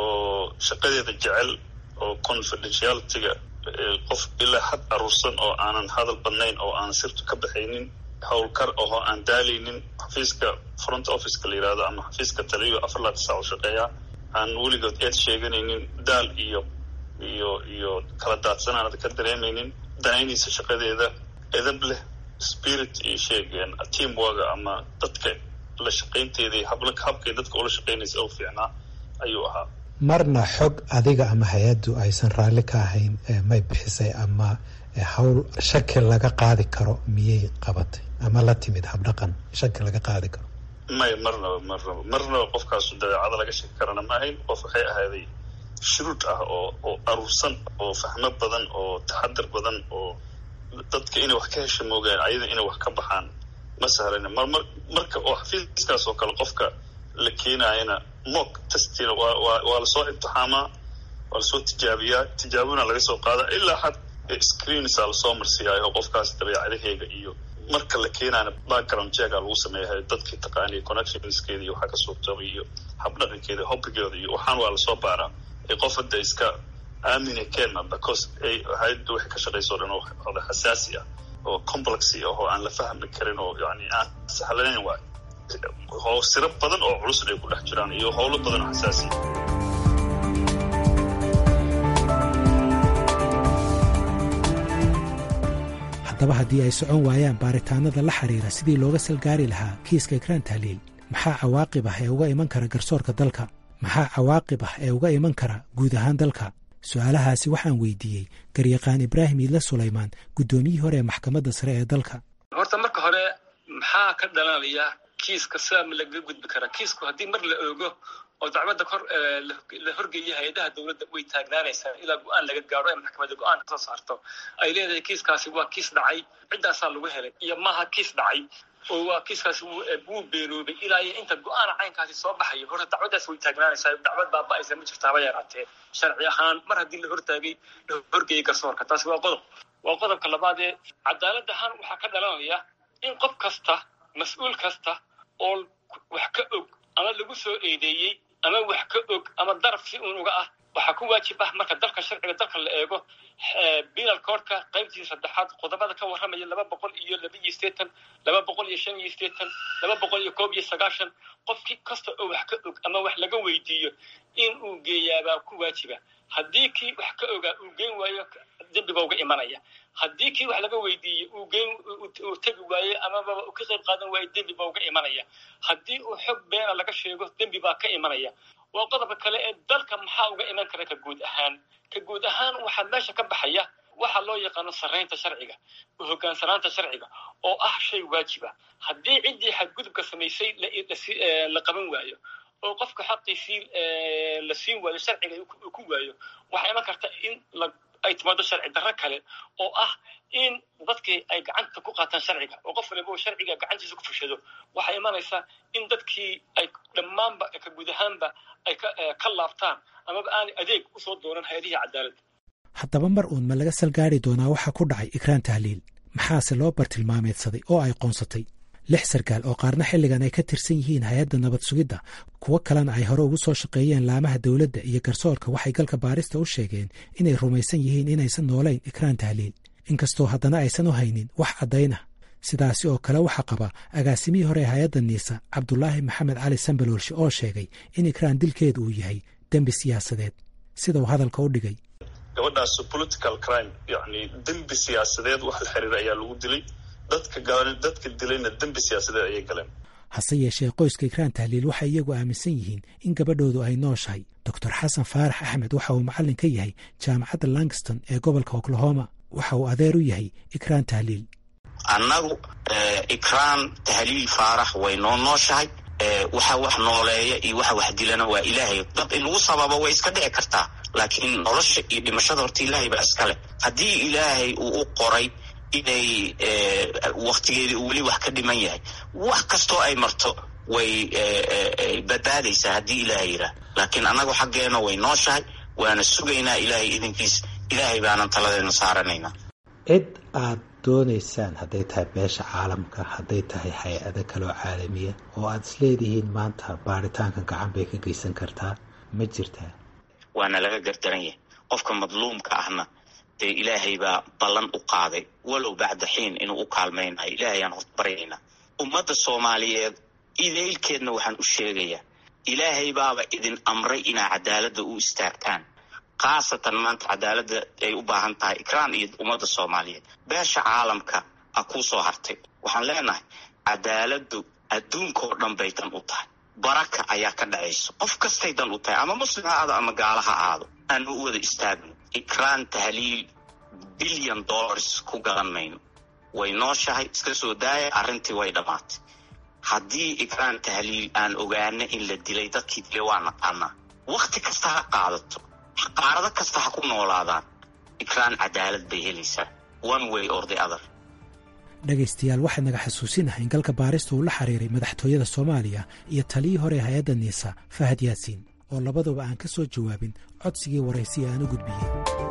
oo shaqadeeda jecel oo confidentialitiga qof ilaa had aruursan oo aanan hadal badnayn oo aan sirtu ka baxaynin howlkar ahoo aan daalaynin xafiiska front officeka la yihahdo ama xafiiska taliyo afar laatan saac u shaqeeya aan weligood eed sheeganaynin daal iyo iyo iyo kala daadsan aanad ka dareemaynin danaynaysa shaqadeeda edab leh spirit iyo sheegeen teamworga ama dadka la shaqaynteeda habla habkay dadka ula shaqaynaysa oo fiicnaa ayuu ahaa marna xog adiga ama hay-addu aysan raalli ka ahayn may bixisay ama hawl shaki laga qaadi karo miyay qabatay ama la timid habdhaqan shaki laga qaadi karo may marnaba marnaba marnaba qofkaasu dabeecada laga shaki karana ma ahayn qof waxay ahaaday shuruud ah oo oo aruursan oo fahmo badan oo taxadar badan oo dadka inay wax ka hesha moogaan ayada inay wax ka baxaan ma sahlana marmar marka oo xafiiskaas oo kale qofka la keenayana mock testina waa waa waa lasoo imtixaamaa waa lasoo tijaabiyaa tijaabona laga soo qaada ilaa xad screensa lasoo marsiyaayo qofkaas dabeecadaheega iyo marka la keenaana background jega lagu sameeyahay dadkii taqaaniya connectionskeeda iyo waxaa ka suurtoobay iyo habdhaqankeeda hobbigeeda iyo waxaan waa lasoo baaraa ee qof hadda iska aamina keena because hay-adda waxay ka shaqaysa o dhan oda xasaasi ah oo complexy ah oo aan la fahmi karin oo yani aan sahlanayn waay oo siro badan oo culus ay ku dhex jiraan iyo howlo badan oo xasaasiya haddaba haddii ay socon waayaan baaritaanada la xiriira sidii looga salgaari lahaa kiiska ikraan tahliil maxaa cawaaqib ah ee uga iman kara garsoorka dalka maxaa cawaaqib ah ee uga iman kara guud ahaan dalka su-aalahaasi waxaan weydiiyey garyaqaan ibraahim iidle sulaymaan guddoomiyihii hore ee maxkamadda sare ee dalka horta marka hore maxaa ka dhalanaya kiiska sidaa ma lagaga gudbi karaa kiisku haddii mar la oogo oo dacwadda kor la horgeeya hay-adaha dowladda way taagnaanaysaa ilaa go-aan laga gaaro ee maxkamadda go-aan kasoo saarto ay leedahay kiiskaasi waa kiis dhacay ciddaasaa lagu helay iyo maaha kiis dhacay oo waa kiiskaasi wuu beeroobay ilaa iyo inta go-aana caynkaasi soo baxayo horta dacwaddaas way taagnaanaysaa dacwad baaba-aysa ma jirta haba yaraatee sharci ahaan mar haddii la hortaagay la horgeeyay garsoorka taasi waa qodob waa qodobka labaad ee cadaalad ahaan waxaa ka dhalanaya in qof kasta mas-uul kasta oo wax ka og ama lagu soo eedeeyey ama wax ka og ama daraf si uun uga ah waxaa ku waajib ah marka dalka sharciga dalka la eego penal codka qaybtiisa saddexaad qodobada ka warramaya laba boqol iyo laba iyo sideetan laba boqol iyo shan iyo sideetan laba boqol iyo koob iyo sagaashan qofkii kasta oo wax ka og ama wax laga weydiiyo in uu geeyaabaa ku waajiba haddii kii wax ka ogaa uu geyn waayo dembiba uga imanaya haddii kii wax laga weydiiyey uu geyn uu tegi waaye amaba uu ka qayb qaadan waayo dembi baa uga imanaya haddii uu xog beena laga sheego dembi baa ka imanaya waa qodobka kale ee dalka maxaa uga iman kara ka guud ahaan ka guud ahaan waxaa meesha ka baxaya waxa loo yaqaano sarraynta sharciga hogaansanaanta sharciga oo ah shay waajiba haddii ciddii xadgudubka samaysay la qaban waayo oo qofka xaqiisii la siin waayo sharciga uu ku waayo waxaa iman karta in ay timaado sharci darro kale oo ah in dadkii ay gacanta ku qaataan sharciga oo qof waliba uu sharciga gacantiisa ku fushado waxay imanaysaa in dadkii ay dhammaanba ka guud ahaanba ay ka laabtaan amaba aanay adeeg usoo doonan hay-adihii cadaaladda haddaba mar uun ma laga salgaari doonaa waxa ku dhacay ikraan tahliil maxaase loo bartilmaameedsaday oo ay qoonsatay lix sarkaal oo qaarna xilligan ay ka tirsan yihiin hay-adda nabad sugidda kuwo kalena ay hore ugu soo shaqeeyeen laamaha dowladda iyo garsoorka waxay galka baarista u sheegeen inay rumaysan yihiin inaysan noolayn ikraan tahliil inkastoo haddana aysan u haynin wax caddayn ah sidaasi oo kale waxaa qaba agaasimihii hore ee hay-adda niisa cabdulaahi maxamed cali sambaloolshe oo sheegay in ikraan dilkeedu uu yahay dembi siyaasadeed sida uu hadalka u dhigay gabadhaas political crime yani dembi siyaasadeed wax la xiriira ayaa lagu dilay dadka dadka dilayna dembi siyaasadeed ayay galeen hase yeeshee qoyska ikraan tahliil waxay iyagu aaminsan yihiin in gabadhoodu ay nooshahay doctor xasan faarax axmed waxa uu macallin ka yahay jaamacadda langston ee gobolka oklahoma waxa uu adeer u yahay ikraan tahliil annagu ikraan tahliil faarax way noo nooshahay waxa wax nooleeya iyo waxa wax dilana waa ilaahay dad in lagu sababo way iska dhici kartaa laakiin nolosha iyo dhimashada horta ilaahay baa iska leh haddii ilaahay uu u qoray inay waktigeedii uu weli wax ka dhiman yahay wax kastoo ay marto way badbaadaysaa haddii ilaahay yidhaah laakiin annagu xaggeena way nooshahay waana sugaynaa ilaahay idinkiis ilaahay baanan taladeena saaranaynaa cid aad doonaysaan hadday tahay beesha caalamka hadday tahay hay-ado kaloo caalamiya oo aad isleedihiin maanta baaritaanka gacan bay ka geysan kartaa ma jirtaa waana laga gardaran yahay qofka madluumka ahna dee ilaahay baa ballan u qaaday walow bacda xiin inuu u kaalmaynayo ilaahay aan horta baryaynaa ummadda soomaaliyeed idaylkeedna waxaan u sheegayaa ilaahay baaba idin amray inaa cadaaladda u istaagtaan khaasatan maanta cadaaladda ay u baahan tahay ikraan iyo ummadda soomaaliyeed beesha caalamka a kuu soo hartay waxaan leenahay cadaaladdu adduunkaoo dhan bay dan u tahay baraka ayaa ka dhacayso qof kastay dan u tahay ama muslim ha aado ama gaala ha aado aanu u wada istaagno ikraan tahliil bilyan dollars ku gadan mayno way nooshahay iska soo daaya arrintii way dhammaatay haddii ikraan tahliil aan ogaana in la dilay dadkii dilay waa naqaanaa wakhti kasta ha qaadato qaarado kasta ha ku noolaadaan ikraan cadaalad bay helaysaa one way or the other dhegaystayaal waxay naga xasuusinahay in galka baarista uu la xiriiray madaxtooyada soomaaliya iyo taliyii hore ee hay-adda niisa fahad yaasiin oo labaduba aan ka soo jawaabin codsigii waraysiya aan u gudbiyey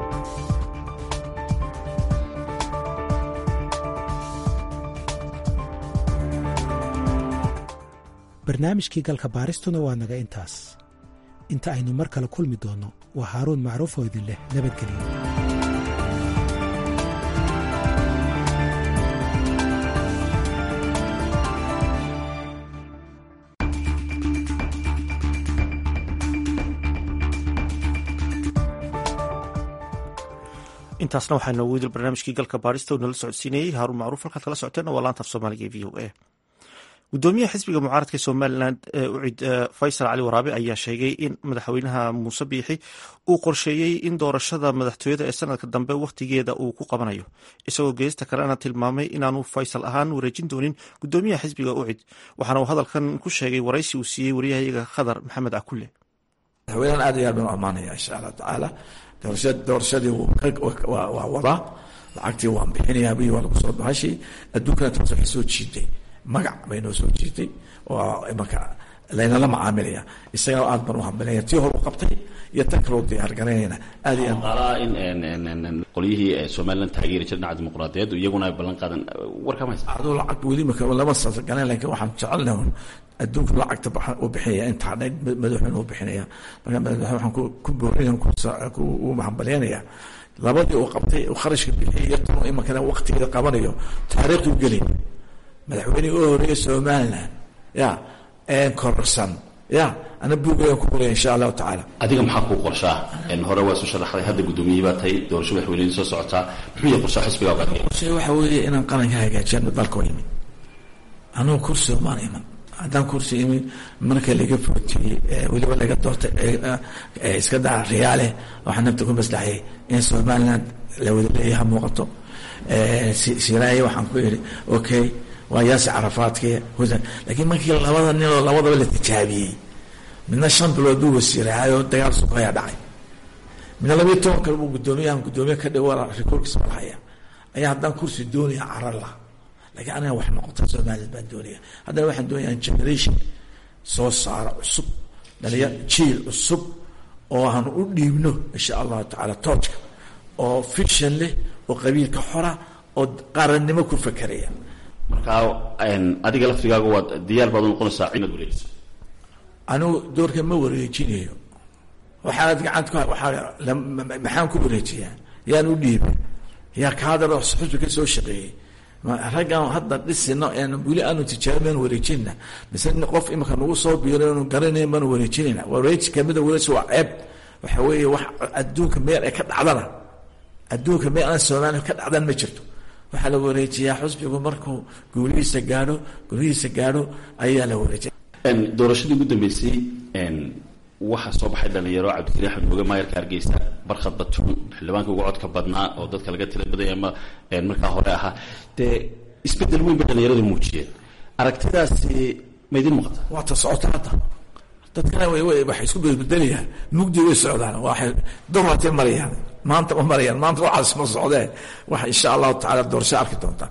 barnaamijkii galka baaristuna waa naga intaas inta aynu mar kale kulmi doonno waa haaruun macruuf oo idin leh nabadgelyo intaasna waxaa noogu idil barnaamijkii galka baarista oo nala socodsiinayey haaruun macruuf halkaad kala socoteen waa laanta af soomaaliga e v o a gudoomiyaha xisbiga mucaaradka somalilan ucid faysal cali waraabe ayaa sheegay in madaxweynaha muuse biixi uu qorsheeyey in doorashada madaxtooyada ee sanadka dambe wakhtigeeda uu ku qabanayo isagoo geesta kalena tilmaamay inaanu faysal ahaan wareejin doonin gudoomiyaha xisbiga ucid waxaana uu hadalkan ku sheegay waraysi uu siiyey waryahayaga khadar maxamed cakulle madaxweynahan aad iyo aad baan u ammaanaya insha allah tacaala doorashadii waa wadaa lacagtii waan bixinaya bi waa lagu soo bahashay adduunkana taas waxay soo jiiday magac bay noo soo jiitay oo imanka laynala macaamilaya isaga aad baan u hambalaya tii hor u qabtay iyo tan kaloo diyaar garaynayna aad iyo qaalaha in qolyihii somalilan taageeri jira dhinaca dimuqraadiyaddu iyaguna ay ballan qaadan warkama haysa aduu lacag weli maka lama saasagaleen laakiin waxaan jecelnahay un adduunka lacagta u bixinaya intaa dhan madaxweyne u bixinaya marka madaxweyne waxaan ku boorinaya ku hambalyaynaya labadii uu qabtay uu kharashka bixiyay iyo tan imankana waqtigeeda qabanayo taariikhdu gelin madaxweynihii u horeeyay somaliland ya kororsan ya ana buugayaan ku qoraya insha allahu tacaala adiga maxaa kuu qorshaa hore waa soo sharaxday hadda guddoomiyihii baa tahay doorasho madaxweynihii soo socotaa muxuu yahay qorshaa xisbigaa qaadaya qorshay waxa weeye inaan qaranka hagaajiyano dalka waa imid anugu kursi maan iman haddaan kursi imid marka laga footiyey weliba laga doortay iska daa riyaale waxaa nafta ku maslaxayay in somaliland la wada leeyaha muuqato siraaye waxaan ku yidhi okay waa yaasi carafaadkii husan laakiin markii labada ninoo labadaba la tijaabiyey midna shan bilood buu wasiiraayo dagaal suqayaa dhacay midna labayo toban kale buu guddoomiyahan guddoomiye ka dhigo rikoorkiisa malhaya ayaa haddaan kursi doonaya carar lah laakiin aniga wax noqota somaliland baan doonaya haddana waxaan doonaya generation soo saaro cusub dhalinyar jiil cusub oo aan u dhiibno insha allahu tacaala toojka oo fiction leh oo qabiilka xora oo qarannimo ku fakeraya markaa adiga laftigaaga waad diyaar baad u noqonaysaa inaad wareejiso anigu doorka ma wareejinayo waxaad gacanta ku waaa maxaan ku wareejiyaa yaan u dhiibay yaa kaadar xusbi ka soo shaqeeyey raggan hadda dhisino n weli aanu tijaabin wareejinna mise qof imika nagu soo biiro inu garanayn baanu wareejinayna wareeji kamida wareeji waa ceeb waxa weeye wax adduunka meel ay ka dhacdana adduunka meel aan soomaaliya ka dhacdan ma jirto waxaa la wareejiyaa xusbigu markuu guulihiisa gaadho guulihiisa gaadho ayaa la wareejiya doorashadii ugu dambeysay waxaa soo baxay dhalinyaro cabdikariin axmed mooge maayarka hargeysa barkhad batuun xildhibaanka ugu codka badnaa oo dadka laga tila badaya ama markaa hore ahaa dee isbedel weyn bay dhalinyaradu muujiyeen aragtidaasi ma idin muuqata waa ta socota hadda dadkana waxay isku bedbedelayaan mugdi way socdaan waxay dorlatay marayaan maanta ma marayaan maanta waxaas ma socdeen waxa insha allahu tacala doorasho arki doontaa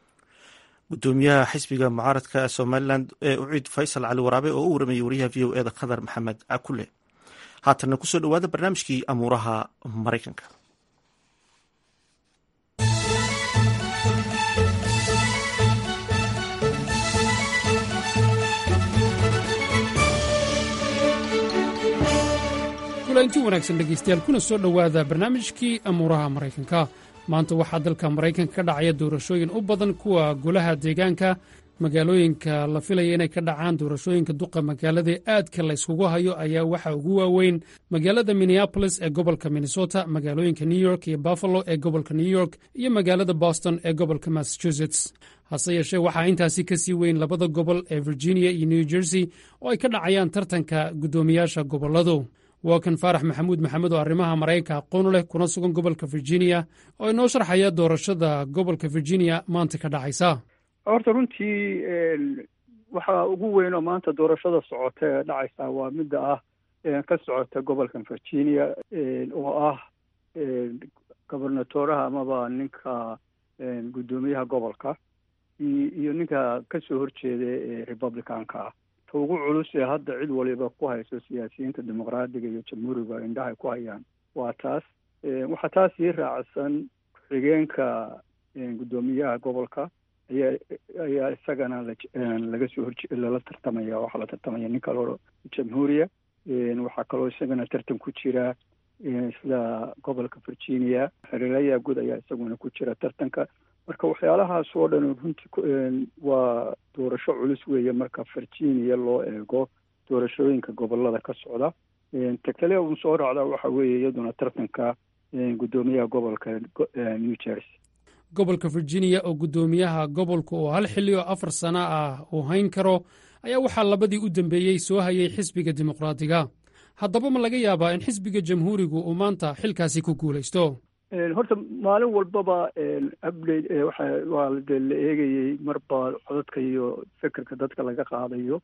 gudoomiyaha xisbiga mucaaradka somalilan ee uciid faysal cali waraabe oo u waramayay wariyaha v o eda khadar maxamed cakule haatanna kusoo dhowaada barnaamijkii amuuraha maraykanka kulanti wanaagsan dhegaystayaal kuna soo dhowaada barnaamijkii amuuraha maraykanka maanta waxaa dalka maraykanka ka dhacaya doorashooyin u badan kuwa golaha deegaanka magaalooyinka la filaya inay ka dhacaan doorashooyinka duqa magaalada aadka la yskugu hayo ayaa waxaa ugu waaweyn magaalada minneabolis ee gobolka minnesota magaalooyinka new york iyo buffalo ee gobolka new york iyo magaalada boston ee gobolka massachusetts hase yeeshee waxaa intaasi ka sii weyn labada gobol ee virginia iyo new jersey oo ay ka dhacayaan tartanka guddoomiyaasha gobolladu waa kan faarax maxamuud maxamed oo arrimaha maraykanka aqoon leh kuna sugan gobolka virginia oo inoo sharxaya doorashada gobolka virginia maanta ka dhacaysa horta runtii waxaa ugu weyn oo maanta doorashada socota ee dhacaysa waa midda ah ka socota gobolkan virginia oo ah gobernatoraha amaba ninka guddoomiyaha gobolka iyo ninka kasoo horjeeda ee republicanka ah ta ugu culus ee hadda cid waliba ku hayso siyaasiyiinta dimuqraadiga iyo jamhuuriga indhahay ku hayaan waa taas waxaa taas ii raacsan ku-xigeenka guddoomiyaha gobolka ayaa ayaa isagana laga soo horje lala tartamaya waxaa la tartamaya nin kaloo jamhuuriya waxaa kaloo isagana tartan ku jira sida gobolka virginia xerelaya guud ayaa isaguna ku jira tartanka marka waxyaalahaas oo dhan runtii waa doorasho culus weeye marka virginia loo eego doorashooyinka gobolada ka socda ta kale un soo raacda waxa weeye iyaduna tartanka guddoomiyaha gobolka new jersey gobolka virginia oo guddoomiyaha gobolka oo hal xilli oo afar sano ah uu hayn karo ayaa waxaa labadii u dambeeyey soo hayay xisbiga dimuqraadiga haddaba ma laga yaabaa in xisbiga jamhuurigu uu maanta xilkaasi ku guulaysto horta maalin walbaba update waxa waa dee la eegayey marba codadka iyo fekerka dadka laga qaadayo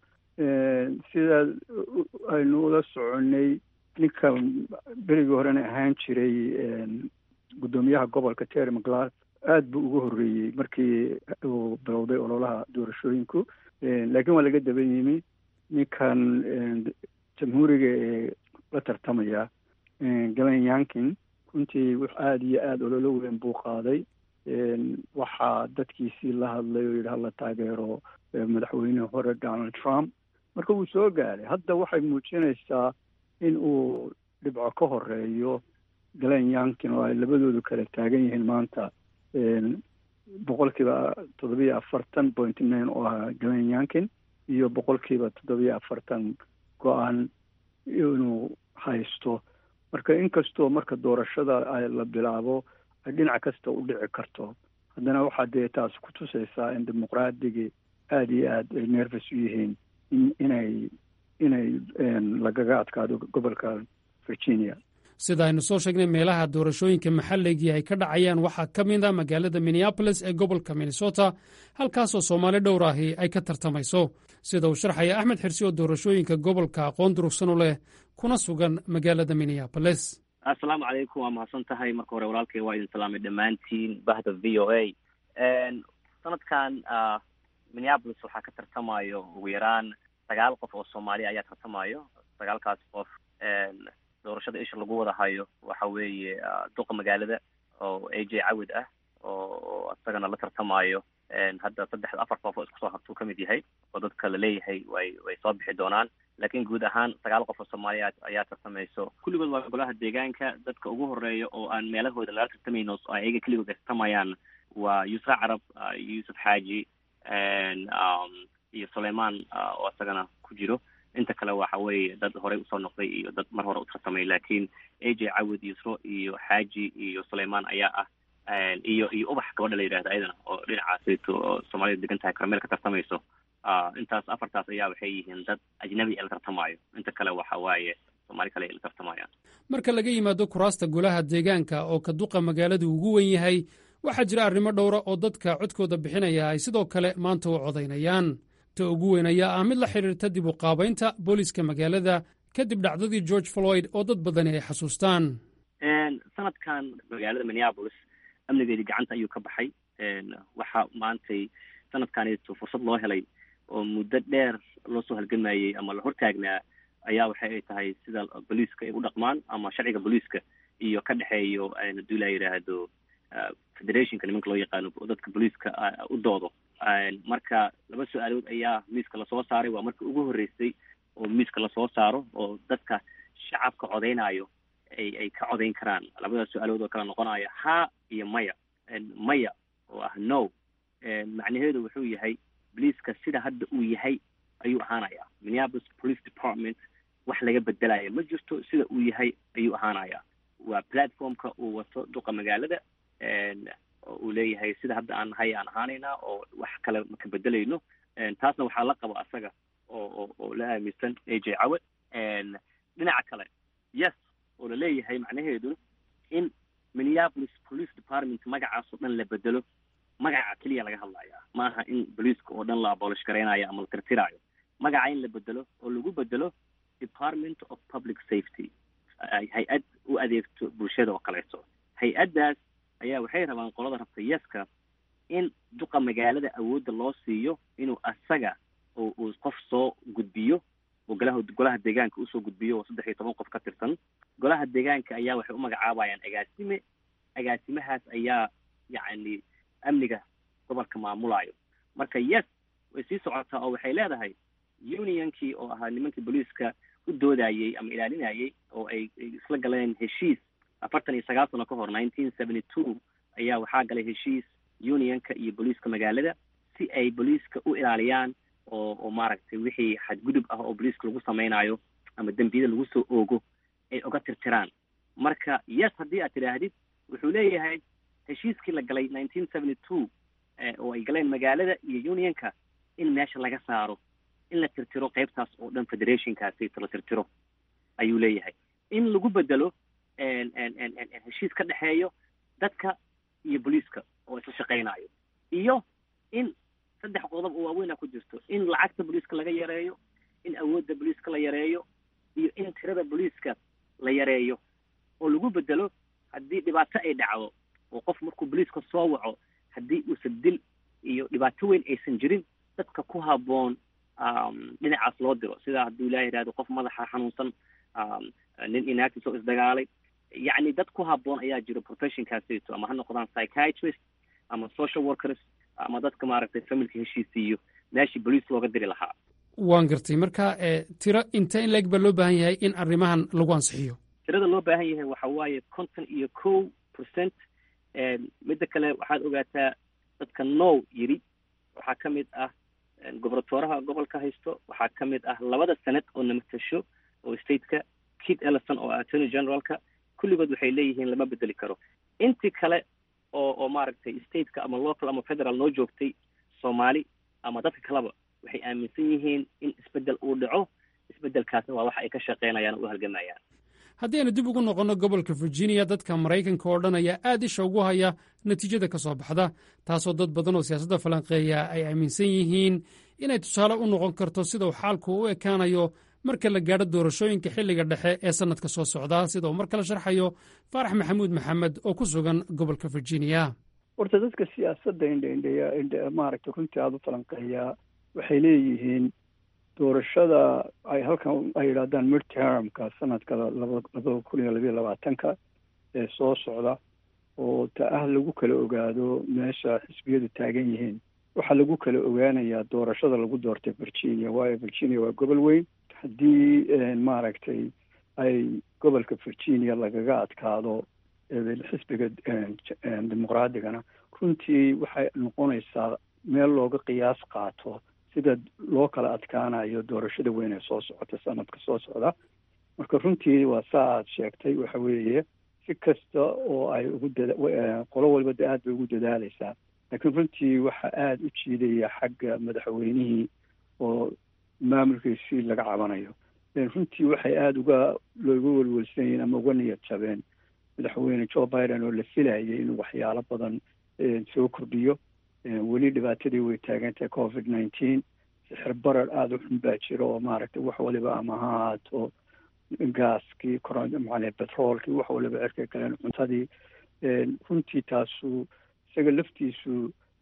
sida aynu ula soconay ninka berigii horena ahaan jiray guddoomiyaha gobolka terry mclas aad buu uga horreeyey markii uu bilowday ololaha doorashooyinku laakiin waa laga daban yimi ninkan jamhuuriga ee la tartamaya galen yankin runtii wux aada iyo aada ololo weyn buu qaaday waxaa dadkiisii la hadlay oo yidhi hala taageero madaxweynihii hore donald trump marka wuu soo gaaray hadda waxay muujinaysaa in uu dhibco ka horeeyo galen yankin oo ay labadoodu kala taagan yihiin maanta boqolkiiba toddobiyo afartan point nine oo ahaa galen yankin iyo boqolkiiba toddobiyo afartan go-aan inuu haysto marka inkastoo marka doorashada la bilaabo ay dhinac kasta u dhici karto haddana waxaa dee taas ku tusaysaa in dimuqraadigi aada iyo aada ay nervous u yihiin inay inay lagaga adkaado gobolka virginia sida aynu soo sheegnay meelaha doorashooyinka maxalligii ay ka dhacayaan waxaa ka mid a magaalada minneabolis ee gobolka minnesota halkaasoo soomaali dhowr ahi ay ka tartamayso sida uu sharxaya axmed xirsi oo doorashooyinka gobolka aqoon durugsan u leh kuna sugan magaalada minneabolis assalaamu calaykum waa mahadsan tahay marka hore walaalkay waa idin salaamay dhammaantiin bahda v o a sanadkan minneabolis waxaa ka tartamayo ugu yaraan sagaal qof oo soomaaliya ayaa tartamayo sagaalkaas qof doorashada isha lagu wada hayo waxa weeye duqa magaalada oo a j cawid ah oo isagana la tartamayo hadda saddex afar qof oo isku soo hartuu ka mid yahay oo dadka la leeyahay way way soo bixi doonaan laakiin guud ahaan sagaal qof oo soomaaliya ayaa tartamayso kulligood waa golaha deegaanka dadka ugu horeeya oo aan meelahooda lala tartamayno oo ayaga keligood ay tartamayaan waa yuusra carab yuusuf xaaji iyo sulaymaan oo isagana ku jiro inta kale waxa weeye dad horey usoo noqday iyo dad mar hore u tartamay laakiin a j cawid yusro iyo xaaji iyo sulaymaan ayaa ah iyo iyo ubax gabadha la yidhahda ayadana oo dhinacaasayto oo soomaalida degan tahay karmeel ka tartamayso intaas afartaas ayaa waxay yihiin dad ajnabi ee la tartamayo inta kale waxa waaye soomaali kale ay la tartamayaan marka laga yimaado kuraasta golaha deegaanka oo ka duqa magaaladu ugu wen yahay waxaa jira arrimo dhowra oo dadka codkooda bixinaya ay sidoo kale maanta u codaynayaan ta ugu weyn ayaa ah mid la xidhiirta dib u qaabaynta booliiska magaalada kadib dhacdadii george floyd oo dad badani ay xasuustaan sanadkan magaalada minneabolis amnigeedii gacanta ayuu ka baxay waxaa maantay sanadkaneeto fursad loo helay oo muddo dheer loo soo halgamayey ama la hortaagnaa ayaa waxa ay tahay sida booliiska ay u dhaqmaan ama sharciga booliiska iyo ka dhexeeyo haddii la yidhaahdo federationka nimanka loo yaqaano oo dadka booliiska u doodo marka laba su-aalood ayaa miiska lasoo saaray waa marka ugu horreysay oo miiska lasoo saaro oo dadka shacabka codeynayo ay ay ka codeyn karaan labadaas su-aalood oo kala noqonaya ha iyo maya maya oo ah no macnaheedu wuxuu yahay boliiska sida hadda uu yahay ayuu ahaanaya minneapolis police department wax laga bedelaya ma jirto sida uu yahay ayuu ahaanaya waa platformka uu wato duqa magaalada oo uu leeyahay sida hadda aan nahay aan ahaanaynaa oo wax kale maka bedelayno taasna waxaa la qabo asaga oo oo oo la aaminsan a j cawe dhinaca kale yes oo la leeyahay macnaheedu in minneapolis police department magacaas oo dhan la bedelo magaca keliya laga hadlaya maaha in boliiska oo dhan la abolish garaynayo ama la tirtiraayo magaca in la bedelo oo lagu bedelo department of public safety hay-ad u adeegto bulshada oo kaleeto hay-addaas ayaa waxay rabaan qolada rabta yeska in duqa magaalada awoodda loo siiyo inuu asaga uu qof soo gudbiyo oo golaha golaha deegaanka usoo gudbiyo oo saddex iyo toban qof ka tirsan golaha deegaanka ayaa waxay u magacaabayaan agaasime agaasimahaas ayaa yacni amniga gobolka maamulayo marka yes way sii socotaa oo waxay leedahay unionkii oo ahaa nimankii booliiska u doodayey ama ilaalinayey oo ay isla galeen heshiis afartan iyo sagaal sano ka hor nineteen seventy two ayaa waxaa galay heshiis unionka iyo booliiska magaalada si ay booliiska u ilaaliyaan oo oo maaragtay wixii xadgudub ah oo booliiska lagu sameynayo ama dembiyada lagu soo oogo ay oga tirtiraan marka yes haddii aad tidhaahdid wuxuu leeyahay heshiiskii la galay nineteen seventy two oo ay galeen magaalada iyo unionka in meesha laga saaro in la tirtiro qeybtaas oo dhan federationkaasi la tirtiro ayuu leeyahay in lagu bedelo heshiis ka dhexeeyo dadka iyo booliiska oo isla shaqeynayo iyo in saddex qodob oo waaweyna ku jirto in lacagta booliiska laga yareeyo in awoodda booliiska la yareeyo iyo in tirada booliiska la yareeyo oo lagu bedelo haddii dhibaato ay dhacdo oo qof markuu booliiska soo waco haddii uusan dil iyo dhibaato weyn aysan jirin dadka ku habboon dhinacaas loo diro sida hadduu ilaah yidhahdo qof madaxa xanuunsan nin inactis oo isdagaalay yacni dad ku habboon ayaa jiro professionkaasito ama ha noqdaan psychiatrist ama social workers ama dadka maaragtay familka heshiisiiyo meeshii bolice looga diri lahaa waan gartay marka tiro inta in leeg baa loo baahan yahay in arrimahan lagu ansixiyo tirada loo baahan yahay waxa waaye konton iyo kow percent midda kale waxaad ogaataa dadka now yiri waxaa ka mid ah gobernatoraha gobolka haysto waxaa ka mid ah labada senate oo namatasho oo stateka kid ellison oo attorney generalka kulligood waxay leeyihiin lama bedeli karo intii kale oo oo maaragtay stateka ama local ama federal noo joogtay soomaali ama dadka kaleba waxay aaminsan yihiin in isbedel uu dhaco isbedelkaasna waa waxa ay ka shaqeynayaan oo u halgamayaan haddii aynu dib ugu noqonno gobolka virginia dadka maraykanka oo dhan ayaa aad isha ugu haya natiijada ka soo baxda taasoo dad badan oo siyaasadda falanqeeya ay aaminsan yihiin inay tusaale u noqon karto sida uu xaalku u ekaanayo marka la gaadho doorashooyinka xilliga dhexe ee sannadka soo socda sida uu mar kale sharxayo faarax maxamuud maxamed oo ku sugan gobolka virginia horta dadka siyaasadda indhaindheya indh maaragtay runtii aada u falanqeeyaa waxay leeyihiin doorashada ay halkan ay yidhahdaan midtermka sanadka laba labada kun iyo labayo labaatanka ee soo socda oo ta ah lagu kala ogaado meesha xisbiyadu taagan yihiin waxaa lagu kala ogaanayaa doorashada lagu doortay virginia waayo virginia waa gobol weyn haddii maaragtay ay gobolka virginia lagaga adkaado xisbiga dimuqraadigana runtii waxay noqonaysaa meel looga qiyaas qaato sida loo kala adkaanayo doorashada weyn ee soo socota sanadka soo socda marka runtii waa saa aad sheegtay waxa weeye si kasta oo ay ugu dada qolo walba de aad bay ugu dadaaleysaa laakiin runtii waxa aada u jiidaya xagga madaxweynihii oo maamulkiisii laga cabanayo runtii waxay aada uga looga welwelsan yihiin ama uga niyad jabeen madaxweyne joe biden oo la filayay inuu waxyaalo badan soo kordhiyo weli dhibaatadii way taagantahay covid nineteen sixir barar aada u xun baa jira oo maaragtay wax waliba ama ha ahaato gaaskii coromacale petroolkii wax waliba cirka galeen cuntadii runtii taasu isaga laftiisu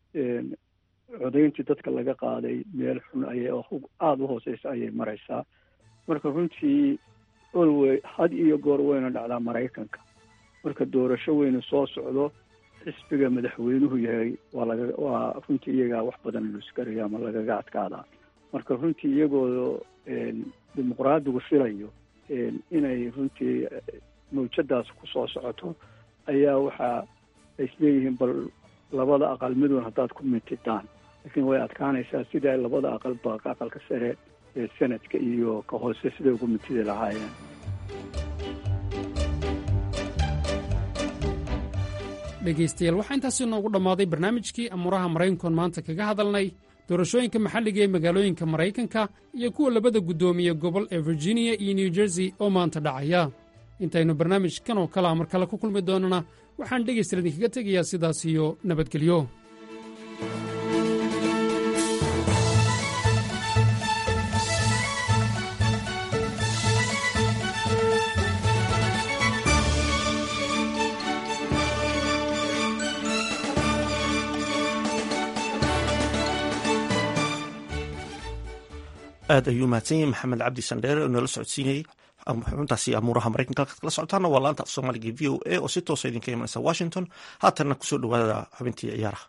codayntii dadka laga qaaday meel xun ayay aada u hooseysa ayay mareysaa marka runtii olwey had iyo goor wayna dhacdaa maraykanka marka doorasho weynu soo socdo xisbiga madaxweynuhu yahay waa laga waa runtii iyagaa wax badan luskariya ama lagaga adkaadaa marka runtii iyagoo dimuqraadigu filayo inay runtii mawjadaas ku soo socoto ayaa waxa ay isleeyihiin bal labada aqal midun haddaad ku mintidaan laakiin way adkaanaysaa sida labada aqalba aqalka sare ee sanadka iyo ka hoose siday ugu mintidi lahaayeen dhegaystayaal waxaa intaasi noogu dhammaaday barnaamijkii amuuraha maraykankoon maanta kaga hadalnay doorashooyinka maxalliga ee magaalooyinka maraykanka iyo kuwa labada guddoomiye gobol ee virginia iyo new jersey oo maanta dhacaya intaynu barnaamijkan oo kalea mar kale ku kulmi doonana waxaan dhegaystayaal idinkaga tegayaa sidaas iyo nabadgelyo aad ayuu mahadsan yahay maxamed cabdi sandheere oo noola socodsiinayey xubintaasi amuuraha maraykanka halkaad kala socotaana waa laanta af soomaaliga v o a oo si toosa idinka imanaysa washington haatanna kusoo dhawaada xubintii ciyaaraha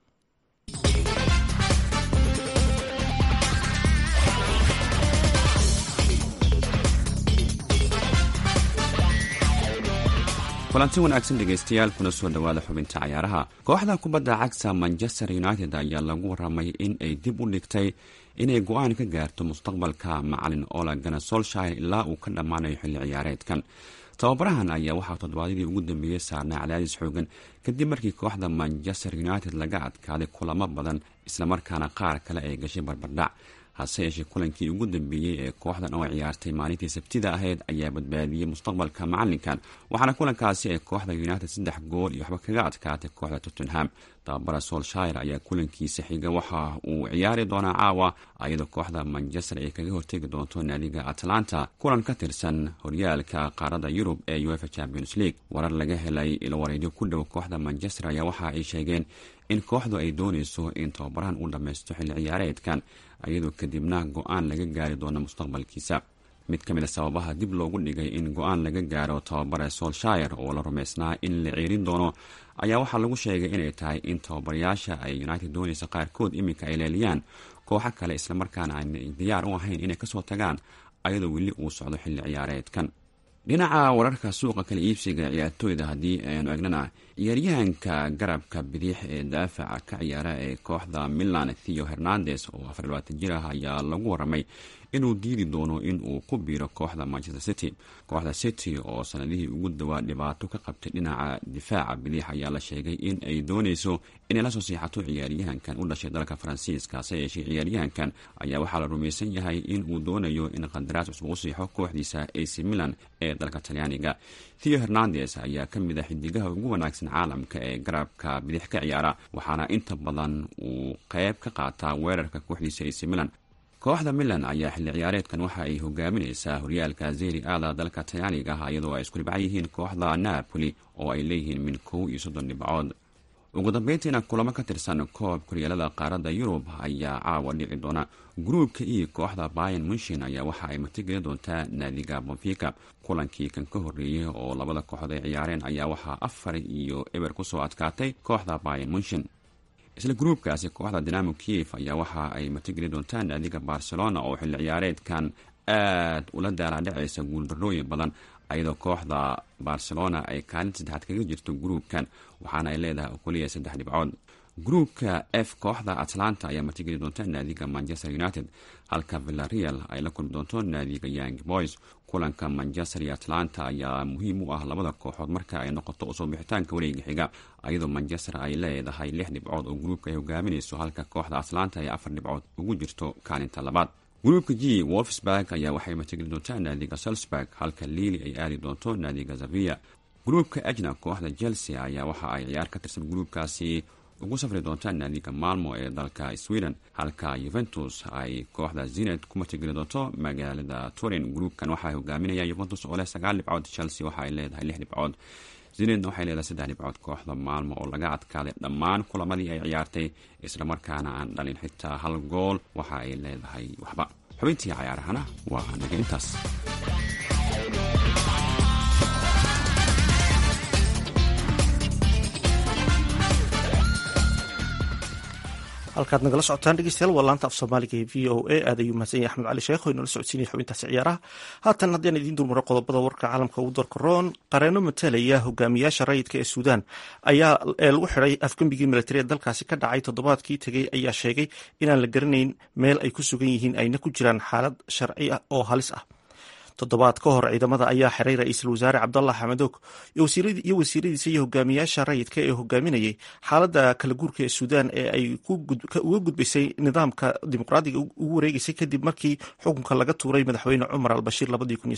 kulanti wanaagsan dhegaystayaal kuna soo dhowaada xubinta cayaaraha kooxda kubadda cagta manchester united ayaa lagu waramay in ay dib u dhigtay inay go-aan ka gaarto mustaqbalka macalin ola gana solshire ilaa uu ka dhammaanayo xilli ciyaareedkan tababarahan ayaa waxaa toddobaadyadii ugu dambeeyey saarnay cadaadis xoogan kadib markii kooxda manchester united laga adkaaday kulamo badan islamarkaana qaar kale ay gashay barbardhac hase yeeshee kulankii ugu dambeeyey ee kooxdan oo ciyaartay maalintii sabtida ahayd ayaa badbaadiyey mustaqbalka macalinkan waxaana kulankaasi ay kooxda united saddex gool iyo waxba kaga adkaatay kooxda tottenham tababara solshire ayaa kulankiisa xiga waxa uu ciyaari doonaa caawa iyadoo kooxda manchester ay kaga hortegi doonto naadiga atlanta kulan ka tirsan horyaalka qaarada yurub ee uefa champions league warar laga helay ilwareedyo ku dhow kooxda manchester ayaa waxa ay sheegeen in kooxdu ay doonayso in tababarahan uu dhammaysto xilli ciyaareedkan iyadoo kadibna go-aan laga gaari doono mustaqbalkiisa mid ka mid a sababaha dib loogu dhigay in go-aan laga gaaro tababare solshire oo la rumaysnaa in la ceerin doono ayaa waxaa lagu sheegay inay tahay in tababarayaasha ay united doonaysa qaarkood iminka ay leeliyaan kooxo kale islamarkaana aanay diyaar u ahayn inay kasoo tagaan ayadoo weli uu socdo xilli ciyaareedkan dhinaca wararka suuqa kala iibsiga ciyaartooyda haddii aynu egnana ciyaaryahanka garabka bidix ee daafaca ka ciyaara ee kooxda milan theo hernandes oo afar labaatan jir ah ayaa lagu waramay inuu diidi doono in uu ku biiro kooxda manchester city kooxda city oo sanadihii ugu dawaa dhibaato ka qabtay dhinaca difaaca bidix ayaa la sheegay in ay dooneyso inay lasoo siixato ciyaaryahankan u dhashay dalka faransiiska se yeeshee ciyaaryahankan ayaa waxaa la rumaysan yahay in uu doonayo in qandaraas cusub u siixo kooxdiisa ac milan ee dalka talyaaniga theo hernandes ayaa ka mid a xidigaha ugu wanaagsan caalamka ee garabka bidix ka ciyaara waxaana inta badan uu qeyb ka qaataa weerarka kooxdiisa ac milan kooxda milan ayaa xilli ciyaareedkan waxa ay hogaamineysaa horyaalka zeri aada dalka talyaaniga ah iyadoo ay isku dhibcan yihiin kooxda napoli oo ay leeyihiin min kow iyo soddon dhibcood ugu dambeyntiina kulamo ka tirsan koob koryaalada qaaradda yurub ayaa caawa dhici doona gruubka e kooxda bayan munshin ayaa waxa ay martigeli doontaa naadiga bonfica kulankii kan ka horreeyey oo labada kooxood ay ciyaareen ayaa waxaa afar iyo eber kusoo adkaatay kooxda bayan munshin isla gruubkaasi kooxda dinamo kiev ayaa waxa ay martigeli doontaa naadiga barcelona oo xilli ciyaareedkan aad ula daalaadhacaysa guuldarrooyin badan ayadoo kooxda barcelona ay kaalinta saddexaad kaga jirto gruubkan waxaana ay leedahay oo keliya saddex dhibcood gruubka f kooxda atlanta ayaa martigeli doonta naadiga manchester united halka villareal ay la kulmi doonto naadiga young boys kulanka manchester iyo atlanta ayaa muhiim u ah labada kooxood marka ay noqoto usoo bixitaanka wareega xiga ayadoo manchester ay leedahay lix dhibcood oo gruubka ay hogaaminayso halka kooxda atlanta ay afar dhibcood ugu jirto kaalinta labaad gruubka g wolfsburg ayaa waxay martigeli doontaa naadiga salzburg halka liili ay aadi doonto naadiga zavia gruubka ajna kooxda chelsea ayaa waxa ay ciyaar ka tirsan gruubkaasi ugu safri doontaa naadiga malmo ee dalka sweden halka yuventus ay kooxda zined ku martigeli doonto magaalada turin gruubkan waxaa hogaaminaya yuventus oo leh sagaal dhibcood chelsea waxa ay leedahay lix dhibcood zinedna waxay leedahay saddex dhibcood kooxda maalmo oo laga adkaaday dhammaan kulamadii ay ciyaartay islamarkaana aan dhalin xitaa hal gool waxa ay leedahay waxba xubintii cayaarahana waa naga intaas halkaad nagala socotaan dhegeystayaal waa laanta af soomaaliga ee v o a aad ayuu mahadsan yahay axmed cali sheekh oo inala socodsiinaya xubintaasi ciyaaraha haatan haddaan idiin dulmaro qodobada warka caalamka ugu doorka roon qareeno matalaya hogaamiyaasha rayidka ee suudaan ayaa ee lagu xiday afgembigii militari ee dalkaasi ka dhacay toddobaadkii tegey ayaa sheegay inaan la garanayn meel ay ku sugan yihiin ayna ku jiraan xaalad sharci ah oo halis ah toddobaad ka hor ciidamada ayaa xiray ra-iisul wasaare cabdallah xamadoog iyo wasiiradiisa iyo hogaamiyaasha rayidka ee hogaaminayay xaaladda kala guurka ee suudaan ee ay uga gudbaysay nidaamka dimuqraadiga ugu wareegeysay kadib markii xukunka laga tuuray madaxweyne cumar albashiir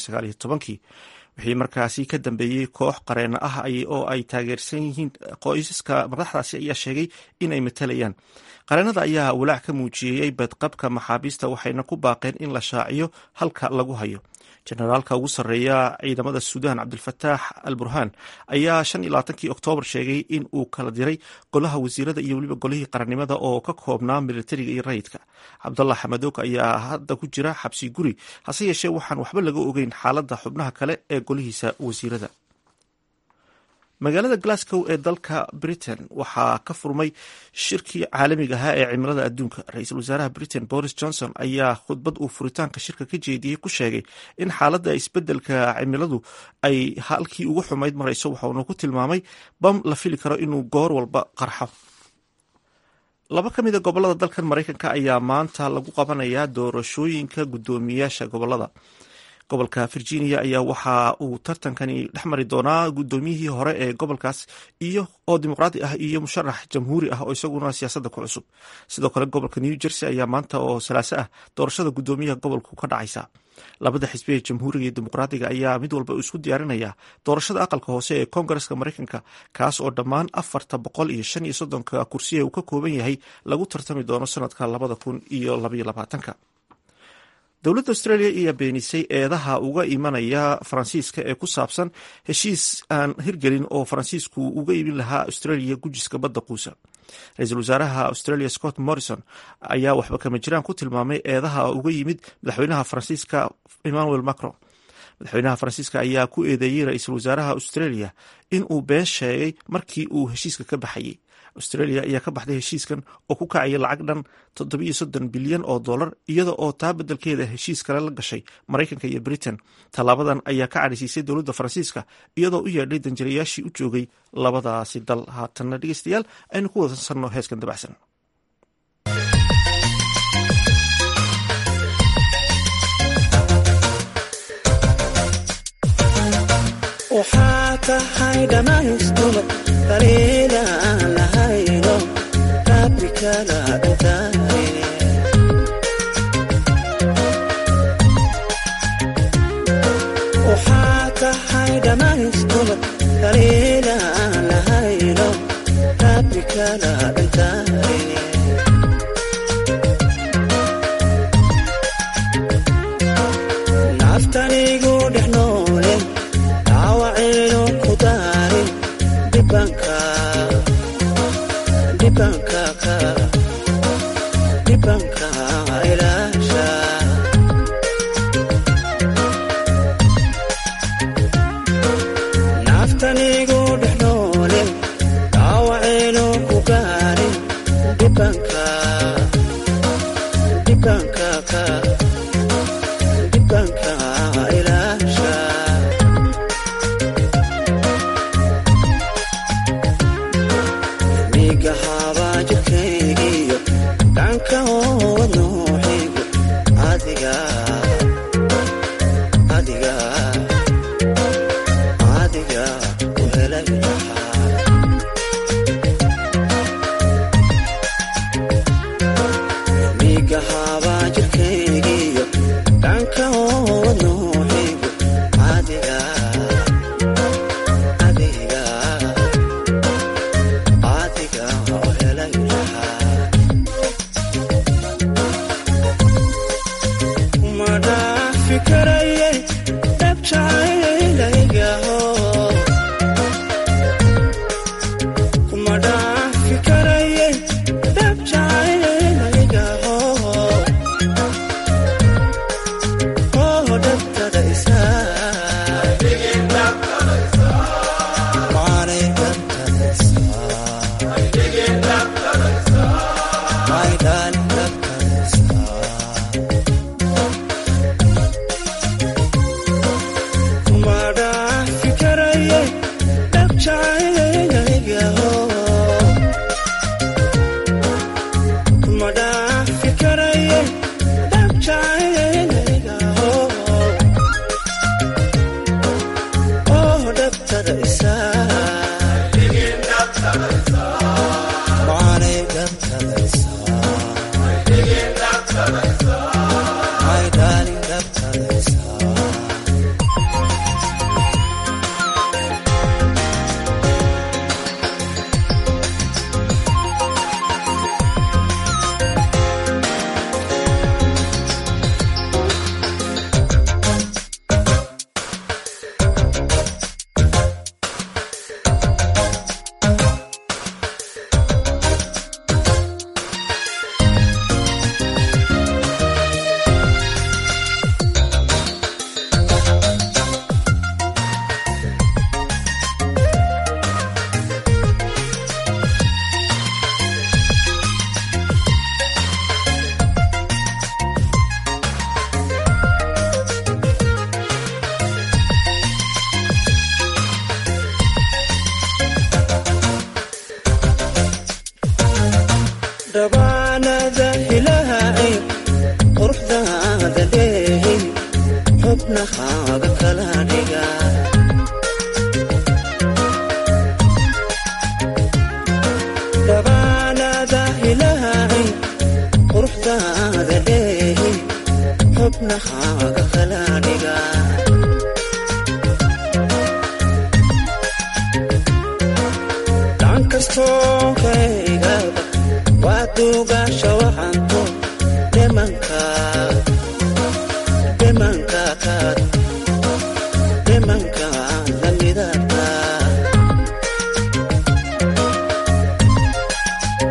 wixii markaasi ka dambeeyey koox qareeno ah oo ay taageersan yihiin qoysaska madaxdaasi ayaa sheegay in ay matalayaan qareenada ayaa walaac ka muujiyey badqabka maxaabiista waxayna ku baaqeen in la shaaciyo halka lagu hayo jenaraalka ugu sarreeya ciidamada suudaan cabdilfataax al burhaan ayaa shan iyo labaatankii oktoobar sheegay in uu kala diray golaha wasiirada iyo weliba golihii qarannimada oo ka koobnaa militariga iyo rayidka cabdallah xamadoog ayaa hadda ku jira xabsi guri hase yeeshee waxaan waxba laga ogeyn xaaladda xubnaha kale ee golihiisa wasiirada magaalada glasgow ee dalka britain waxaa ka furmay shirkii caalamiga ahaa ee cimilada adduunka ra-iisul wasaaraha britain boris johnson ayaa khudbad uu furitaanka shirka ka jeediyey ku sheegay in xaaladda isbeddelka cimiladu ay halkii ugu xumayd marayso waxauna ku tilmaamay bam la fili karo inuu goor walba qarxo laba ka mida gobolada dalkan maraykanka ayaa maanta lagu qabanayaa doorashooyinka guddoomiyaasha gobolada gobolka virginia ayaa waxa uu tartankani dhex mari doonaa guddoomiyihii hore ee gobolkaas iyo oo dimuqraadi ah iyo musharax jamhuuri ah oo isaguna siyaasadda ku cusub sidoo kale gobolka new jersey ayaa maanta oo salaaso ah doorashada guddoomiyaha gobolku ka dhacaysa labada xisbi ee jamhuuriga iyo dimuqraadiga ayaa mid walba isku diyaarinaya doorashada aqalka hoose ee koongareska maraykanka kaas oo dhammaan afarta boqol iyo shan iyo soddonka kursiya uu ka kooban yahay lagu tartami doono sanadka labada kun iyo labaiyo labaatanka dowladda australia ayaa beenisay eedaha uga imanaya faransiiska ee ku saabsan heshiis aan hirgelin oo faransiisku uga iibin lahaa australia gujiska badda quusa ra-iisul wasaaraha australia scott morrison ayaa waxba kama jiraan ku tilmaamay eedaha uga yimid madaxweynaha faransiiska emmanuel macron madaxweynaha faransiiska ayaa ku eedeeyey ra-iisul wasaaraha australia in uu been sheegay markii uu heshiiska ka baxayey australia ayaa ka baxday heshiiskan oo ku kacaya lacag dhan toddobiyo soddon bilyan oo dollar iyada oo taa beddelkeeda heshiis kale la gashay maraykanka iyo britain tallaabadan ayaa ka cadhaysiisay dowladda faransiiska iyadoo u yeedhay danjirayaashii u joogay labadaasi dal haatanna dhegeystayaal aynu ku wadansanno heeskan dabacsan waxaa tahay dhammaystumad daliila aan lahayno rabbi kala dhintaaye waxaa tahay dhammaystumad daliila aan lahayno rabbi kala dhintaaye naftanigu dhex noole dhaawacayno ku daarin dhibanka dhibanka ka dhibanka ilaasha naftanigu dhex noole dhaawacayno ku gaarin dhibanka dhibanka ka dhibanka ilaasha migahaabaa jirkaygiyo dhanka oowad nooxigu adiga adiga adiga u helay lahaa migahaabaa jirkaygiyo dhanka oowad nooxigu adiga adiga adiga u helay lahaa ma dhaafi karaye dhabjacaylaygaho kuma dhaafi karaye dhabjacaylaygaho oo dhabtada isaa maanay dhabtada isaa my darling dhabtada isaa kuma dhaafi karaye dhabjacaylaygaho kuma dhaafi karaye dhabjacaylaygaho oo dhabtada isaa maanay dhabtada isaa my darling dhabtada isaa dhabaanada ilaahay quruxdaada dheehin xubnahaaga kala dhiga dhabaanada ilaahay quruxdaada dheehin xubnahaaga kala dhiga dhan kastoo kaygaba waa duugaasha waxanto dhimanka dhimanka kaad dhimanka lamidata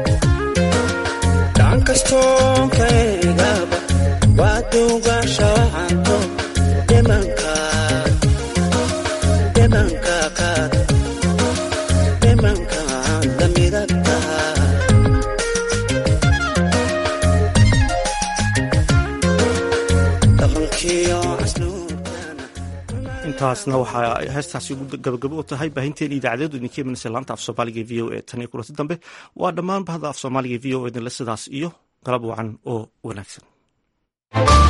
dhammaystoonkaygaba waa duugasha waxaanto dhimanka dhimanka qaad dhimanka la midab tahaa dhaqankiyo casluubtana intaasna waxaa heestaasi ugu gabagabo u tahay baahinteen idaacadeedu idinka imanaysa laanta af soomaaliga v o e tan iyo kulanti dambe waa dhammaan bahda af soomaaliga v o e idinle sidaas iyo galab wacan oo wanaagsan